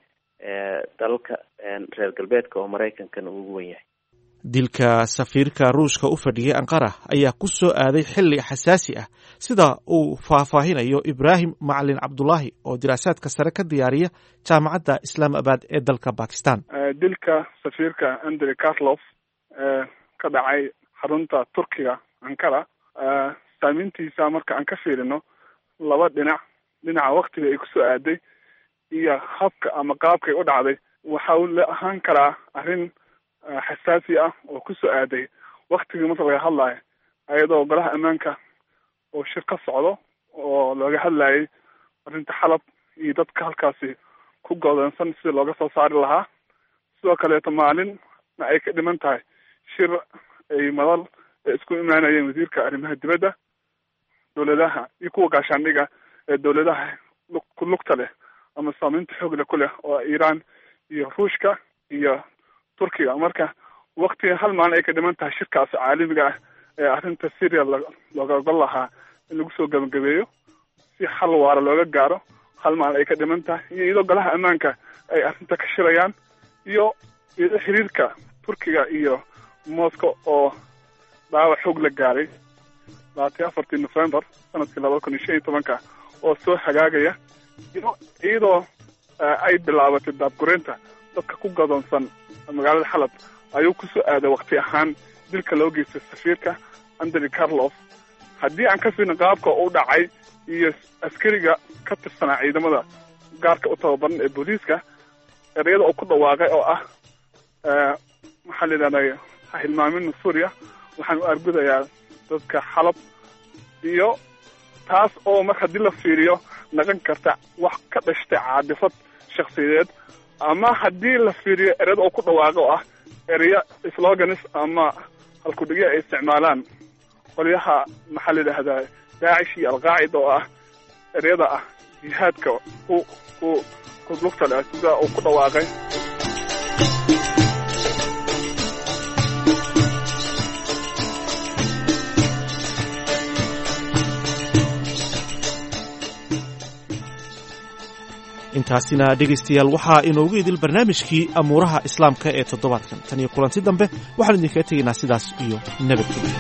dalka reer galbeedka oo maraykankana ugu wen yahay dilka safiirka ruushka u fadhiyey anqara ayaa ku soo aaday xilli xasaasi ah sida uu faahfaahinayo ibraahim macalin cabdulaahi oo diraasaadka sare ka diyaariya jaamacadda islaamabad ee dalka bakistan dilka safiirka andrey karlof ee ka dhacay xarunta turkiga ankara saameyntiisa marka aan ka fiirino laba dhinac dhinaca waktiga ay kusoo aaday iyo habka ama qaabkay u dhacday waxa uu la ahaan karaa arrin xasaasi ah oo kusoo aaday waktigii marka laga hadlayo ayadoo golaha ammaanka oo shir ka socdo oo looga hadlayay arrinta xalab iyo dadka halkaasi ku godoonsan sida looga soo saari lahaa sidoo kaleeto maalinna ay ka dhiman tahay shir ay madal ay isku imaanayeen wasiirka arrimaha dibadda dowladaha iyo kuwa gaashaandhiga ee dowladaha ku lugta leh ama saameynta xoogle ku leh oo iiraan iyo ruushka iyo turkiga marka waktiga hal maalin ay ka dhiman tahay shirkaas caalamiga ah ee arrinta syria looga ogol lahaa in lagu soo gabagabeeyo si xal waara looga gaaro hal maalin ay ka dhiman tahay iyo iyadoo golaha ammaanka ay arrinta ka shirayaan iyo iyadoo xiriirka turkiga iyo moscow oo dhaawac xoog la gaaray labaatan afartii november sanadkii labada kun iyo shan iyo tobanka oo soo hagaagaya iyo iyadoo ay bilaabatay daabgureynta dadka ku gadoonsan magaalada xalab ayuu kusoo aaday wakti ahaan dilka loo geystay safiirka andrey carlof haddii aan ka fiirno qaabka u dhacay iyo askariga ka tirsanaa ciidamada gaarka u tababaran ee booliiska ereyada oo ku dhawaaqay oo ah maxaa la yidhahday ha hilmaamina suuriya waxaan u argudayaa dadka xalab iyo taas oo mar haddii la fiiriyo naqan karta wax ka dhashtay caadifad shaksiyadeed ama haddii la fiiriyo ereyada oo ku dhawaaqa oo ah ereya sloganis ama halkudhigya ay isticmaalaan qolyaha maxaa la yidhahdaa daacish iyo alqaacida oo ah ereyada ah jihaadka ku ku ku lugta leh sida uu ku dhawaaqay intaasina dhegaystayaal waxaa inoogu idil barnaamijkii amuuraha islaamka ee toddobaadkan tan iyo kulanti dambe waxaan idinkaga tegaynaa sidaas iyo nabadgelyo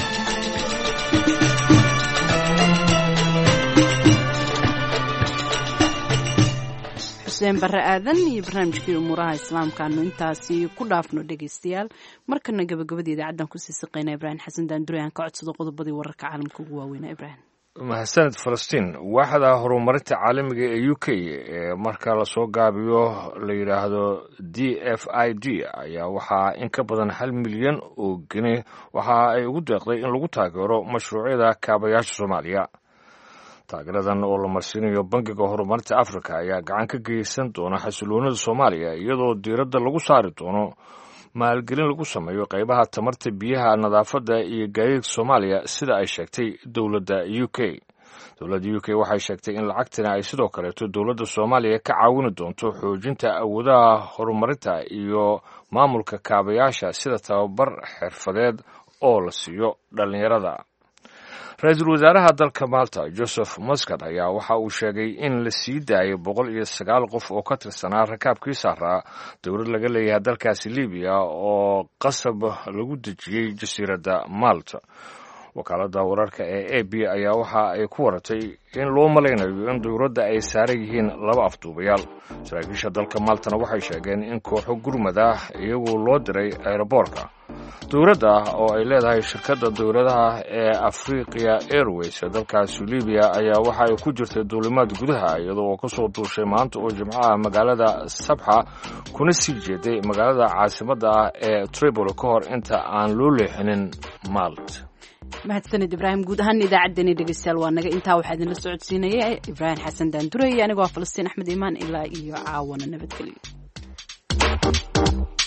xuseen barre aadan iyo barnaamijkii umuuraha islaamkaanu intaasi ku dhaafno dhegaystayaal markana gabagabada idaacaddan kusii siqayna ibraahim xasan daandure aan ka codsado qodobadii wararka caalamka ugu waaweynaa ibraahim mahadsaned falastiin waaxda horumarinta caalamiga ee u k ee marka lasoo gaabiyo la yidhaahdo d f i d ayaa waxaa in ka badan hal milyan oo geni waxa ay ugu deeqday in lagu taageero mashruucyada kaabayaasha soomaaliya taageeradan oo la marsiinayo bangiga horumarinta africa ayaa gacan ka geysan doona xasiloonida soomaaliya iyadoo diiradda lagu saari doono maalgelin lagu sameeyo qaybaha tamarta biyaha nadaafadda iyo gaadiidka soomaaliya sida ay sheegtay dowladda u k dowladda u k waxay sheegtay in lacagtani ay sidoo kaleeto dowladda soomaaliya ka caawini doonto xoojinta awoodaha horumarinta iyo maamulka kaabayaasha sida tababar xirfadeed oo la siiyo dhallinyarada ra-iisul wasaaraha dalka malta joseph muscat ayaa waxa uu sheegay in la sii daayay boqol iyo sagaal qof oo ka tirsanaa rakaabkii saaraa dowlad laga leeyahay dalkaasi libiya oo qasab lagu dejiyey jasiiradda malta wakaaladda wararka ee a b ayaa waxa ay ku waratay in loo malaynayo in dowladda ay saaran yihiin laba afduubayaal saraakiisha dalka maltana waxay sheegeen in kooxo gurmad ah iyagoo loo diray aeroboorka dowladda oo ay leedahay shirkadda dowladaha ee afriqiya airways ee dalkaasi libiya ayaa waxa ay ku jirtay duulimaad gudaha iyadoo oo kasoo duushay maanta oo jimcaha magaalada sabxa kuna sii jeeday magaalada caasimadda ah ee tripoli ka hor inta aan loo leexinin malt mahadsanid ibraahim guud ahaan idaacaddani dhegeystayaal waa naga intaa waxaa idinla socodsiinaya ibraahim xasan daandurey anigoo falastiin axmed iimaan ilaa iyo caawana nabadgelyo